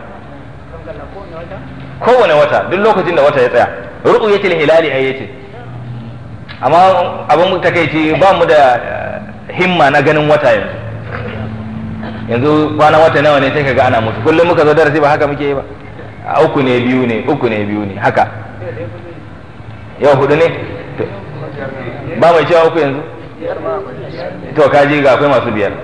kowane wata duk lokacin da wata ya tsaya ru'yatul hilali ai yace amma abin takeici ba mu da himma na ganin wata yanzu yanzu kwana wata nawa ne sai kaga ana mutu kullum muka zo darasi ba haka muke yi ba a uku ne biyu ne uku ne biyu ne haka yau hudu ne ba mai cewa uku yanzu to kaji ga akwai masu biyar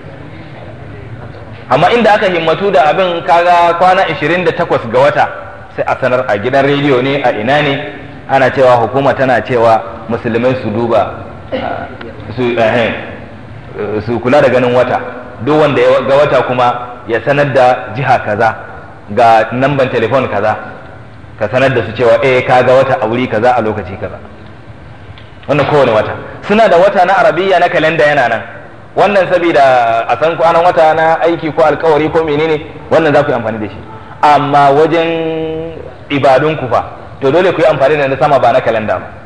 amma inda aka himmatu da abin kaga kwana 28 ga wata sai a sanar a gidan rediyo ne a ina ne ana cewa hukuma tana cewa musulmai su duba su su kula da ganin wata duk wanda ya ga wata kuma ya sanar da jiha kaza ga namban telefon kaza ka sanar da su cewa eh ka ga wata a wuri kaza a lokaci kaza wannan kowane wata suna da wata na arabiya na kalenda yana nan wannan saboda a san kwanan wata na aiki ko alkawari ko menene wannan za ku yi amfani da shi amma wajen ibadun ku fa to dole ku yi amfani da na sama ba na kalenda ba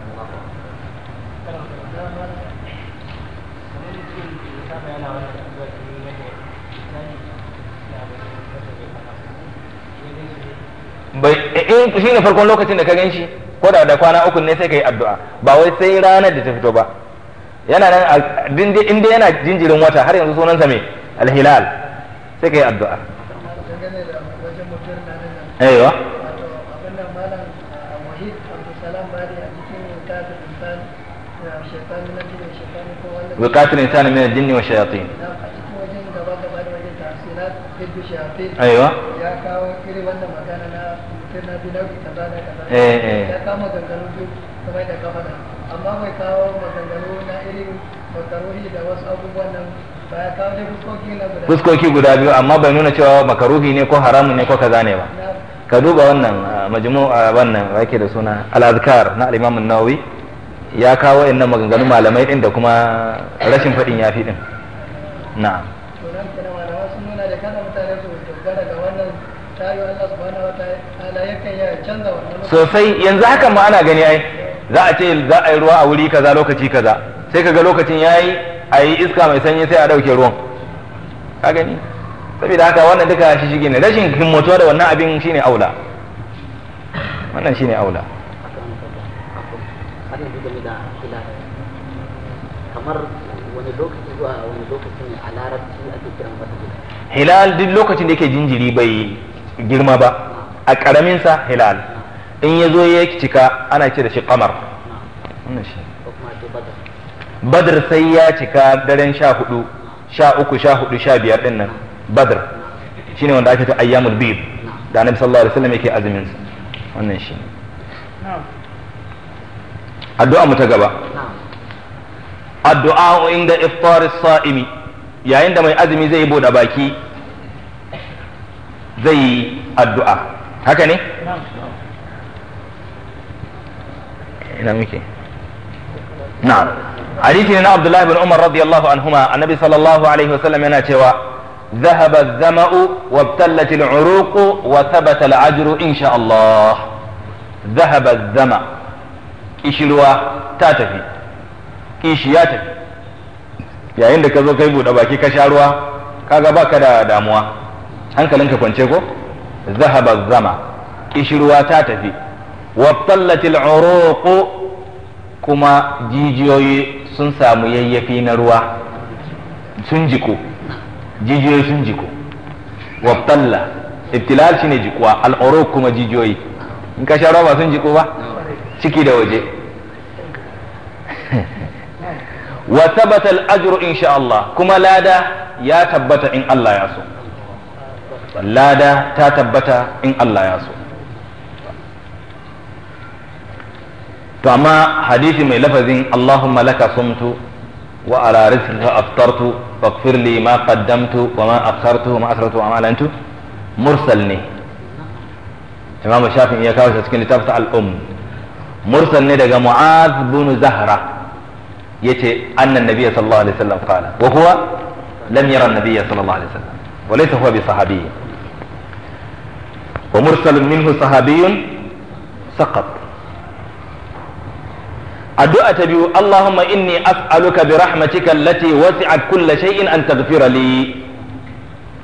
bai in shi ne farkon lokacin da ka gan shi ko da da kwana uku ne sai ka yi addu'a ba wai sai ranar da ta fito ba yana nan inda yana jinjirin wata har yanzu sunansa mai alhilal sai ka yi addu'a aiwa وقاتل الإنسان من الجن والشياطين أيوة ya kawo irin wannan magana na mutum na biyu nau'i kaza na kaza Eh, eh. ya kawo maganganu biyu kamar da kafa da amma bai kawo maganganu na irin makaruhi da wasu abubuwan nan ba ya kawo dai fuskoki na guda fuskoki guda biyu amma bai nuna cewa makaruhi ne ko haramun ne ko kaza ne ba na ka duba wannan ah, majmu ah, wannan yake da suna al-azkar na al-imam an-nawawi ya kawo innan maganganun malamai din da kuma rashin fadin yafi din na'am to nan kana malama sun nuna da kada mutane su dogara ga wannan tayo Allah subhanahu wa ta'ala yakan ya canza wannan sosai yanzu hakan ma ana gani ai za a ce za a yi ruwa a wuri kaza lokaci kaza sai kaga lokacin yayi a yi iska mai sanyi sai a dauke ruwan ka gani saboda haka wannan duka shi shige ne rashin himmatuwa da wannan abin shine aula wannan shine aula har yanzu game da hilal kamar wani lokaci zuwa wani lokaci ne a larabci ake kiran wata hilal hilal duk lokacin da yake jinjiri bai girma ba a karamin sa hilal in ya zo ya cika ana ce da shi kamar wannan shi ko kuma ce badar badr sai ya cika daren sha hudu sha uku sha hudu sha biyar din nan badr shine wanda ake ta ayyamul bid da annabi sallallahu alaihi wasallam yake azumin sa wannan shi addu'a mu ta gaba na'am addu'a inda iftar as-sa'imi yayin da mai azumi zai bude baki zai yi addu'a haka ne ina muke na'am hadisi ne na Abdullah ibn Umar radiyallahu anhuma annabi sallallahu alaihi wasallam yana cewa ذهب الظمأ وابتلت العروق وثبت الأجر إن شاء الله ذهب الظمأ إشلوا تاتفي kishi ya tafi yayin da ka zo kai buɗe baki ka sha ruwa kaga baka da damuwa hankalinka kwance ko zahaba zama kishi ruwa ta tafi wabtallatil uruqu kuma jijiyoyi sun samu yayyafi na ruwa sun jiku jijiyoyi sun jiku wabtalla ibtilal shine jikuwa al uruq kuma jijiyoyi in ka sha ruwa ba sun jiku ba ciki da waje wa tabata al-ajru insha Allah kuma lada ya tabbata in Allah ya so lada ta tabbata in Allah ya so to amma hadisi mai lafazin Allahumma laka sumtu wa ala rizqika aftartu faghfir li ma qaddamtu wa ma akhartu wa ma asrartu wa ma alantu mursal ne Imam Shafi'i ya kawo shi cikin littafin al-Umm mursal ne daga Mu'adh bin Zahra yace annan nabiyya sallallahu alaihi wasallam qala wa huwa lam yara an-nabiyya sallallahu alaihi wasallam wa laysa huwa bi sahabiy wa mursalun minhu sahabiyyun saqat addu'a ta biyu Allahumma inni as'aluka bi rahmatika allati wasi'at kulla shay'in an taghfira li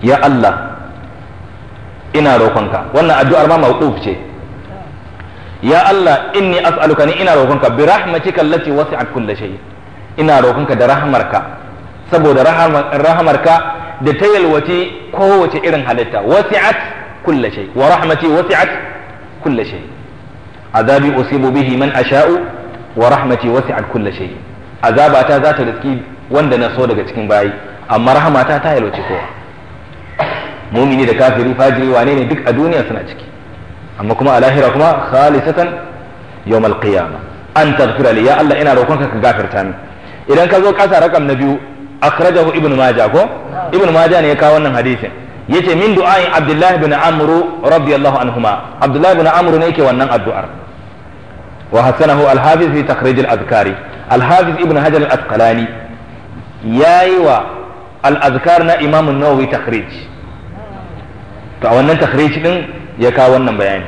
ya Allah ina roƙonka wannan addu'ar ma mawquf ce ya Allah inni as'aluka ni ina roƙonka bi rahmatika allati wasi'at kulli shay ina roƙonka da rahmarka saboda rahamarka da ta yalwace kowace irin halitta wasi'at kulli shay wa rahmati wasi'at kulli shay azabi usibu bihi man asha'u wa rahmati wasi'at kulli shay azabata za ta riski wanda na so daga cikin bayi amma rahamata ta yalwace kowa mumini da kafiri fajiri wane ne duk a duniya suna ciki amma kuma a lahira kuma khalisatan yawmal qiyama an taghfira li ya Allah ina roƙonka ka gafarta min idan ka zo kasa rakam na biyu akhrajahu ibnu majah ko ibnu majah ne ya kawo wannan hadisin yace min du'ain abdullahi bin amru radiyallahu anhuma abdullahi bin amru ne yake wannan addu'ar wa hasanahu al-hafiz fi takhrij al-azkari al-hafiz ibnu hajar al-asqalani yayi wa al-azkar na imam an-nawawi takhrij to a wannan takhrij din ya kawo wannan bayani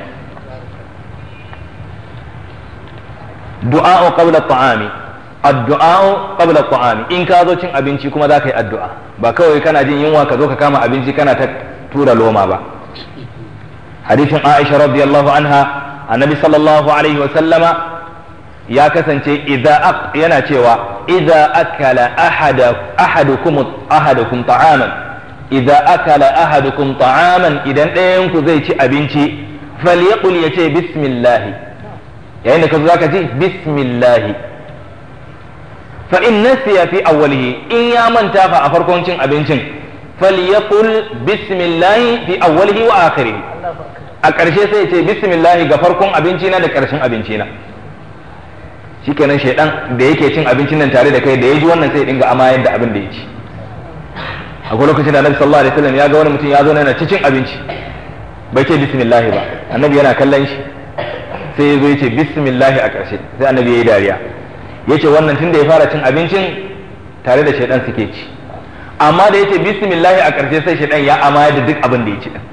du'a qabla at-ta'ami addu'a qabla at-ta'ami in ka zo cin abinci kuma za ka yi addu'a ba kawai kana jin yunwa ka zo ka kama abinci kana ta tura loma ba hadisin Aisha radiyallahu anha annabi sallallahu alaihi wa sallama ya kasance idza yana cewa idza akala ahada ahadukum ahadukum ta'aman idza akala ahadukum ta'aman idan ɗayan ku zai ci abinci falyaqul yace bismillah yayin da ka zo zaka ci bismillah fa in nasiya fi awwalihi in ya manta fa a farkon cin abincin falyaqul bismillah fi awwalihi wa akhirih a ƙarshe sai ya ce bismillah ga farkon abinci na da ƙarshen abinci na shikenan shaidan da yake cin abincin nan tare da kai da ya ji wannan sai ya dinga amayar da abin da ya ci akwai lokacin da annabi sallallahu alaihi wasallam ya ga wani mutum ya zo yana ta cin abinci bai ce bismillah ba annabi yana kallon shi sai ya zo ya ce bismillah a ƙarshe sai annabi ya yi dariya ya ce wannan tun da ya fara cin abincin tare da shaidan suke ci amma da ya ce bismillah a ƙarshe sai shaidan ya amayar da duk abin da ya ci din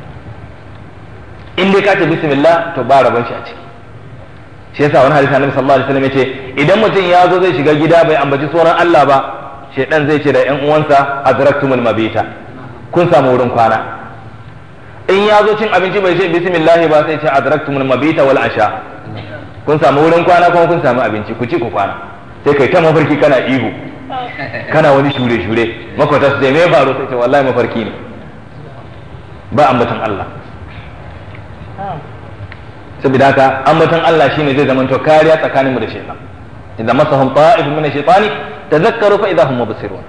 in dai ka ce bismillah to ba rabon shi a ciki shi yasa wani hadisi annabi sallallahu alaihi wasallam yace idan mutum ya zo zai shiga gida bai ambaci sunan Allah ba shedan zai ce da ƴan uwansa adraktumul mabita kun samu wurin kwana in ya zo cin abinci bai ce bismillah ba sai ce adraktumul mabita wal asha kun samu wurin kwana kuma kun samu abinci ku ci ku kwana sai kai ta mafarki kana ihu kana wani shure shure makwata su sai me faru sai ce wallahi mafarki ne ba ambaton Allah saboda haka ambaton Allah shine zai zama to kariya tsakaninmu da shaytan idan masahum ta'ifun min ash-shaytani tadhakkaru fa idahum mubsirun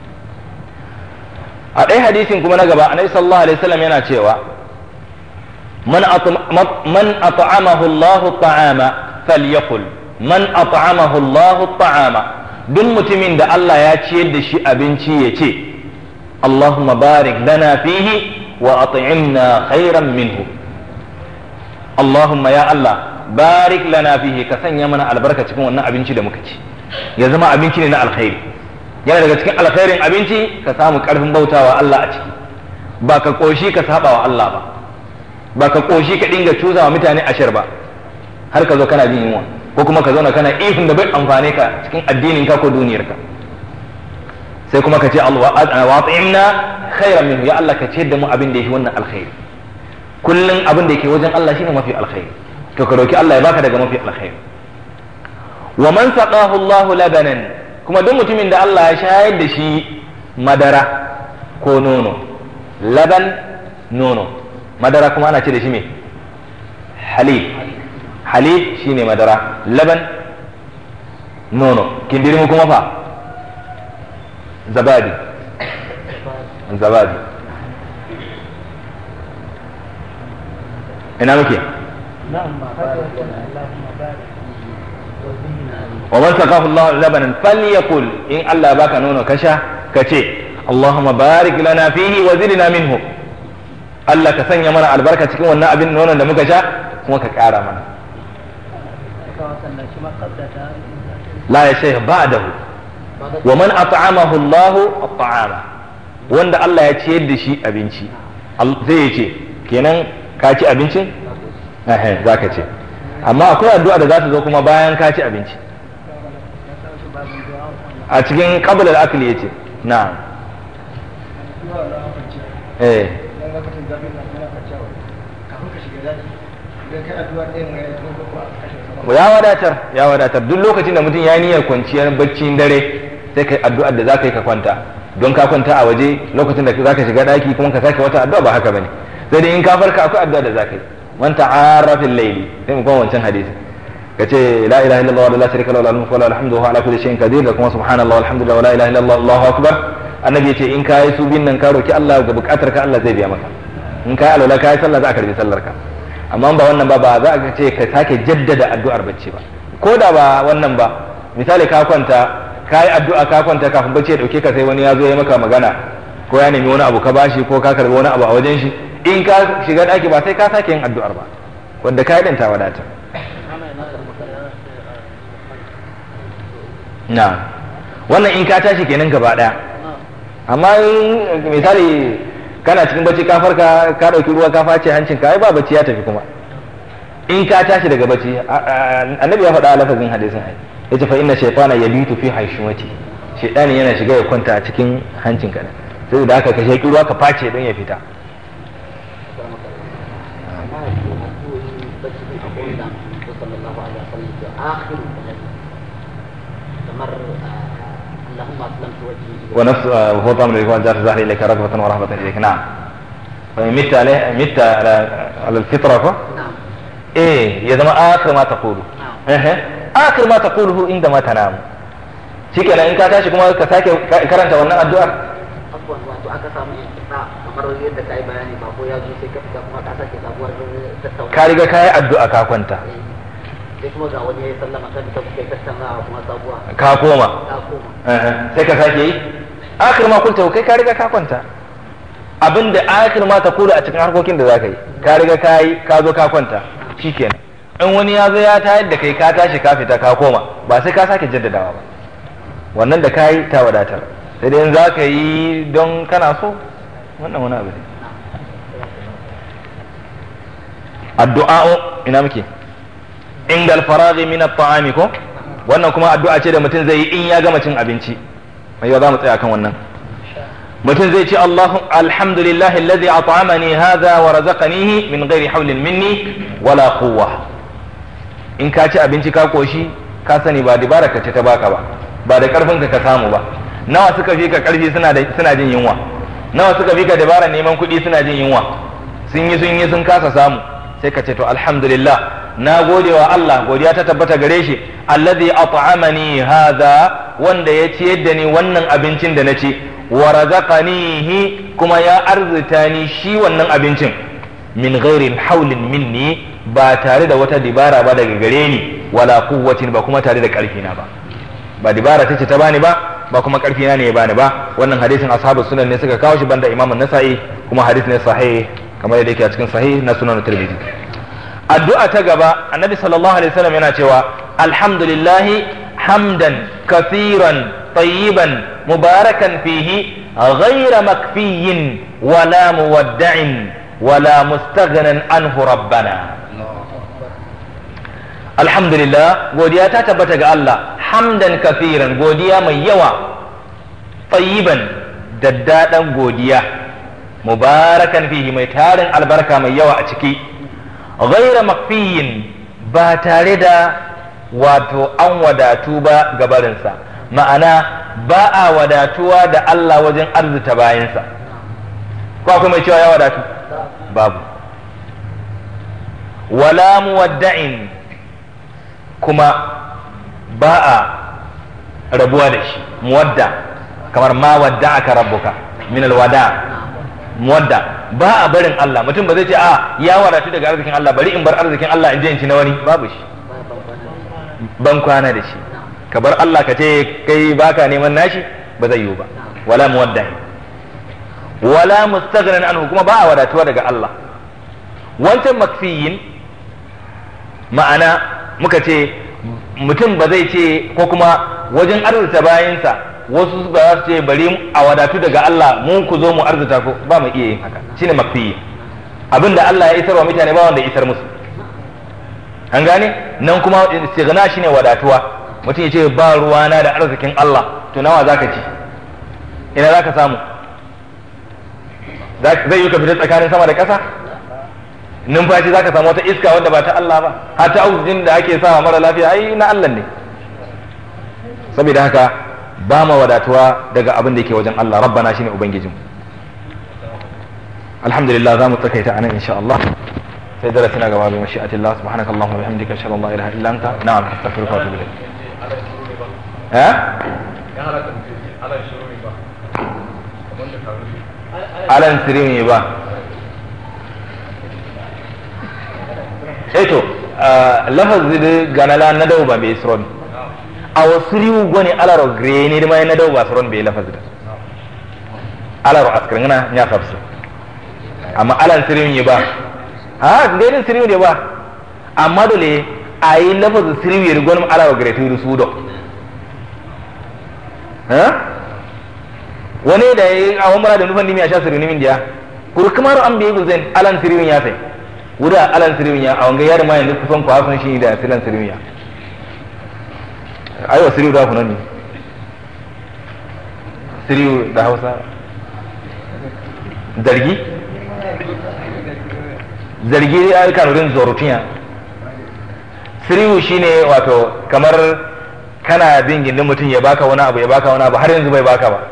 a ɗaya hadisin kuma na gaba annabi sallallahu alaihi wasallam yana cewa man man at'amahu Allah ta'ama falyaqul man at'amahu Allah ta'ama duk mutumin da Allah ya ciyar da shi abinci ya ce Allahumma barik lana fihi wa at'imna khairan minhu Allahumma ya Allah barik lana fihi ka sanya mana albarka cikin wannan abinci da muka ci ya zama abinci ne na alkhairi yana daga cikin alkhairin abinci ka samu karfin bautawa Allah a ciki ba ka koshi ka saba wa Allah ba ba ka koshi ka dinga cuza wa mutane ashar ba har ka zo kana jin yunwa ko kuma ka zauna kana ifin da bai amfane ka cikin addinin ka ko duniyar ka sai kuma ka ce Allah wa ta'imna khairan minhu ya Allah ka ce da mu abin da yake wannan alkhairi kullum abin da yake wajen Allah shine mafi alkhairi to ka roki Allah ya baka daga mafi alkhairi wa man saqahu Allahu labanan kuma duk mutumin da Allah ya shayar da shi madara ko nono laban nono madara kuma ana ce da shi me halib halib shine madara laban nono kindirmu kuma fa zabadi zabadi ina muke wa man saqahu Allah labanan falyakul in Allah baka nono kasha kace Allahumma barik lana fihi wa zidna minhu Allah ka sanya mana albarka cikin wannan abin nonon da muka sha kuma ka kara mana la ya shaykh ba'dahu wa man at'amahu Allah at'ama wanda Allah ya ciyar da shi abinci zai ce kenan ka ci abincin za ka ce amma akwai addu'a da za ta zo kuma bayan ka ci abinci a cikin qabla al-akli yace na'am eh dan lokacin zafi na kana kwanciya kafin ka shiga daji idan kai addu'a ɗayan mai yanzu ko a kashe sama ya wadatar ya wadatar duk lokacin da mutum ya niyyar kwanciyar baccin dare sai kai addu'ar da zaka yi ka kwanta don ka kwanta a waje lokacin da zaka shiga daki kuma ka sake wata addu'a ba haka bane sai dai in ka farka akwai addu'a da zaka yi man ta'arra fil layli sai mu kuma wancan hadisi kace la ilaha illallah wa la sharika lahu lahul mulku wa lahul hamdu wa huwa ala kulli shay'in qadir da kuma subhanallahi walhamdulillah wa la ilaha illallah allahu akbar annabi yace in kai su bin nan ka roki Allah ga bukatar ka Allah zai biya maka in kai alwala kai sallah za a karbi sallar ka amma ba wannan ba ba za a ce ka sake jaddada addu'ar bacci ba ko da ba wannan ba misali ka kwanta ka yi addu'a ka kwanta kafin bacci ya dauke ka sai wani ya zo ya maka magana ko ya nemi wani abu ka bashi ko ka karbi wani abu a wajen shi in ka shiga daki ba sai ka sake yin addu'ar ba wanda ka yi din ta wadata na wannan in ka tashi kenan gaba daya amma in misali kana cikin bacci ka farka ka dauki ruwa ka face hancin ka ai ba bacci ya tafi kuma in ka tashi daga bacci annabi ya faɗa a lafazin hadisin ai yace fa inna shaytana yabitu fi haishumati shaytani yana shiga ya kwanta a cikin hancin ka sai da haka ka sheki ruwa ka face don ya fita اللهم اسلمت وجهي اليك ونفس وهو طامر الإخوان جار ظهري إليك رغبة ورهبة إليك نعم فإن مت عليه مت على على الفطرة فو نعم إيه يا زما آخر ما تقوله نعم إيه آخر ما تقوله عندما تنام shikenan in ka tashi kuma ka sake karanta wannan addu'ar abubuwan wato aka samu inqita kamar yadda ka yi bayani ba ko ya zo sai ka fita kuma ka sake sabuwar tattauna ka riga ka yi addu'a ka kwanta sai kuma ga wani ya yi sallama kan ta kuka yi tattaunawa kuma sabuwa ka koma ta koma Eh, sai ka sake yi akhir ma kulta kai ka riga ka kwanta abinda akhir ma ta kula a cikin harkokin da zaka yi ka riga ka yi ka zo ka kwanta shikenan in wani ya zo ya tayar da kai ka tashi ka fita ka koma ba sai ka sake jaddadawa ba wannan da ka yi ta wadatar sai dai in za ka yi don kana so wannan wani abu ne addu'a ina muke inda alfaraghi min at-ta'ami ko wannan kuma addu'a ce da mutum zai yi in ya gama cin abinci mai yau za mu tsaya kan wannan mutum zai ce Allahu alhamdulillahi alladhi at'amani hadha wa razaqanihi min ghairi hawlin minni wala quwwa in ka ci abinci ka koshi ka sani ba dibara ka ce ta baka ba ba da karfin ka ka samu ba nawa suka fi ka karfi suna da suna jin yunwa nawa suka fi ka dabara neman kuɗi suna jin yunwa sun yi sun yi sun kasa samu sai ka ce to alhamdulillah na gode wa Allah godiya ta tabbata gare shi alladhi at'amani hadha wanda ya ciyar da ni wannan abincin da na ci wa razaqanihi kuma ya arzuta ni shi wannan abincin min ghairi haulin minni ba tare da wata dibara ba daga gare ni wala quwwatin ba kuma tare da karfi na ba ba dibara ta ce ta bani ba ba kuma karfi na ne ya bani ba wannan hadisin ashabu sunan ne suka kawo shi banda imam an-nasa'i kuma hadisi ne sahih kamar yadda yake a cikin sahih na sunan tirmidhi addu'a ta gaba annabi sallallahu alaihi wasallam yana cewa alhamdulillahi hamdan kathiran tayyiban mubarakan fihi ghayra makfiyin wala muwadda'in wala mustaghnan anhu rabbana alhamdulillah godiya ta tabbata ga Allah hamdan kathiran godiya mai yawa tayyiban daddadan godiya mubarakan fihi mai tarin albarka mai yawa a ciki ghaira makfiyin ba tare da wato an wadatu ba gabarinsa ma'ana ba a wadatuwa da Allah wajen arzuta bayansa ko akwai mai cewa ya wadatu babu wala muwadda'in kuma ba a rabuwa da shi muwadda kamar ma wadda aka rabbuka min alwada muwadda ba a barin Allah mutum ba zai ce a ya wadatu daga arzikin Allah bari in bar arzikin Allah in je in ci na wani babu shi ban kwana da shi ka bar Allah ka ce kai baka neman nashi ba zai yiwu ba wala muwadda wala mustaghnan anhu kuma ba a wadatuwa daga Allah wancan makfiyin ma'ana muka ce mutum ba zai ce ko kuma wajen arzuta bayansa wasu ba za su ce bari a wadatu daga Allah mun ku zo mu arzuta ko ba mu iya yin haka shine makfiyi abinda Allah ya isarwa mutane ba wanda ya isar musu an gane nan kuma istighna shine wadatuwa mutum ya ce ba ruwana da arzikin Allah to nawa zaka ci ina zaka samu zai yi ka fita tsakanin sama da ƙasa numfashi za ka samu wata iska wanda ba ta Allah ba har ta oxygen da ake sa mara lafiya ai na Allah ne saboda haka ba ma wadatuwa daga abin da yake wajen Allah rabbana shine ubangijin alhamdulillah za mu tsakaita anan insha Allah sai darasi na gaba bi mashi'atillah subhanaka allahumma wa bihamdika ashhadu an la ilaha illa anta na'am astaghfiruka wa atubu ilayk eh alan sirimi ba eto lafazi da ganala na dau ba bai isron a wasu riwu gwani alaro greni da mai na dau ba suron bai lafazi da alaro askirin na ya kafsu amma alan sirimi ba ha gairin sirimi ne ba amma dole a yi lafazi sirimi da gwani alaro greni da su do wani da ya yi a wani da nufan nimi a sha sirimi min diya kuru kamar an bai guzen alan sirimi ya sai wuda alan sirimiya a wanga yar ma yanzu kusan kwa sun shi da silan sirimiya aiwa siriyu da kunan ne siriyu da hausa zargi zargi ya yi kanurin zorutiya siriyu shine wato kamar kana bin gindin mutum ya baka wani abu ya baka wani abu har yanzu bai baka ba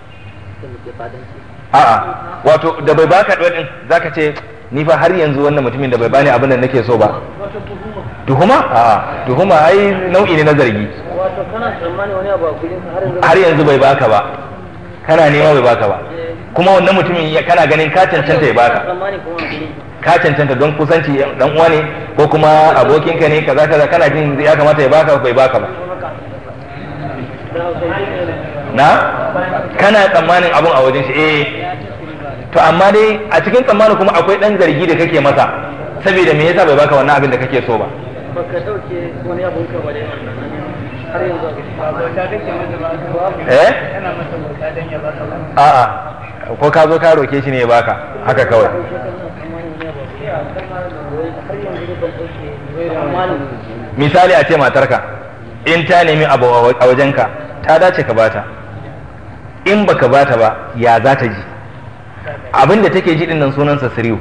a'a wato da bai baka ɗin zaka ce ni fa har yanzu wannan mutumin da bai bani abin da nake so ba tuhuma a tuhuma ai nau'i ne na zargi wato kana tsammani wani abu a gurin har yanzu har yanzu bai baka ba kana nema bai baka ba kuma wannan mutumin ya- kana ganin ka cancanta ya baka tsammani kuma a gurin ka cancanta don kusanci dan uwa ne ko kuma abokinka ne kaza kaza kana jin ya kamata ya baka bai baka ba da hausa ne na kana tsammanin abun a wajen shi eh to amma dai a cikin tsammanin kuma akwai dan zargi da kake masa saboda me yasa bai baka wannan abin da kake so ba baka dauke wani abun ka ba dai har yanzu eh yana masa bauta don ya baka ba a'a ko ka zo ka roke shi ne ya baka haka kawai misali a ce matarka in ta nemi abu a wajenka ta dace ka bata in baka bata ba ya za ta ji abin da take ji din nan sunansa siriyu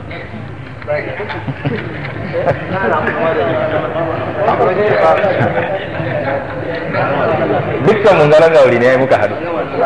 dukkan mun garan gauri ne muka haɗu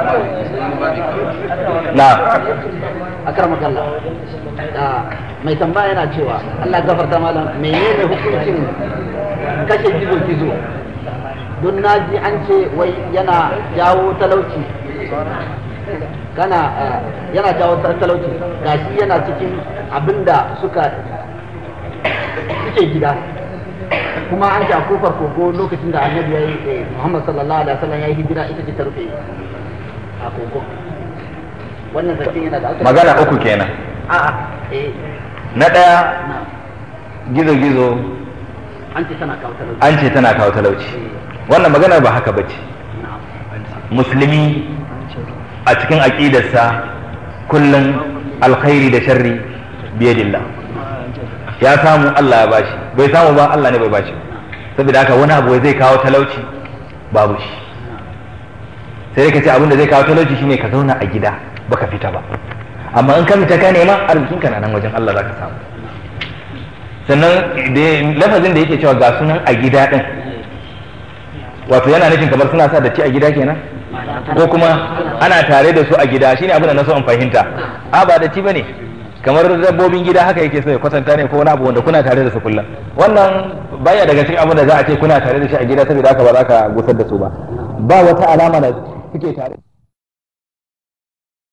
na akramaka Allah da mai tambaya yana cewa Allah gafarta malam menene hukuncin kashe gizo gizo don naji an ce wai yana jawo talauci kana eh, yana jawo ta- talauci gashi yana cikin abinda suka suke gida kuma an ce a kofar kogo lokacin da annabi ya yi eh, Muhammad sallallahu alaihi wasallam ya yi hijira ita ce ta rufe a kogo wannan zancen yana da asali. magana uku kenan a'a eh na ɗaya na gizo-gizo an ce tana kawo talauci an ce tana kawo talauci wannan maganar ba haka bace na musulmi a cikin aƙidarsa kullum alkhairi da sharri biyadillah ya samu Allah ya bashi bai samu ba Allah ne bai bashi saboda haka wani abu zai kawo talauci babu shi sai ka ce abin da zai kawo talauci shine ka zauna a gida baka fita ba amma in ka fita ka nema arzikin ka na nan wajen Allah zaka samu sannan da lafazin da yake cewa ga sunan a gida din wato yana nufin kamar suna sa datti a gida kenan ko kuma ana tare da su a gida shine abin da na so in fahimta a ba datti bane kamar dabbobin gida haka yake so ya kwatanta ne ko wani abu wanda kuna tare da su kullum wannan baya daga cikin abin da za a ce kuna tare da shi a gida saboda haka ba za ka gusar da su ba ba wata alama da suke tare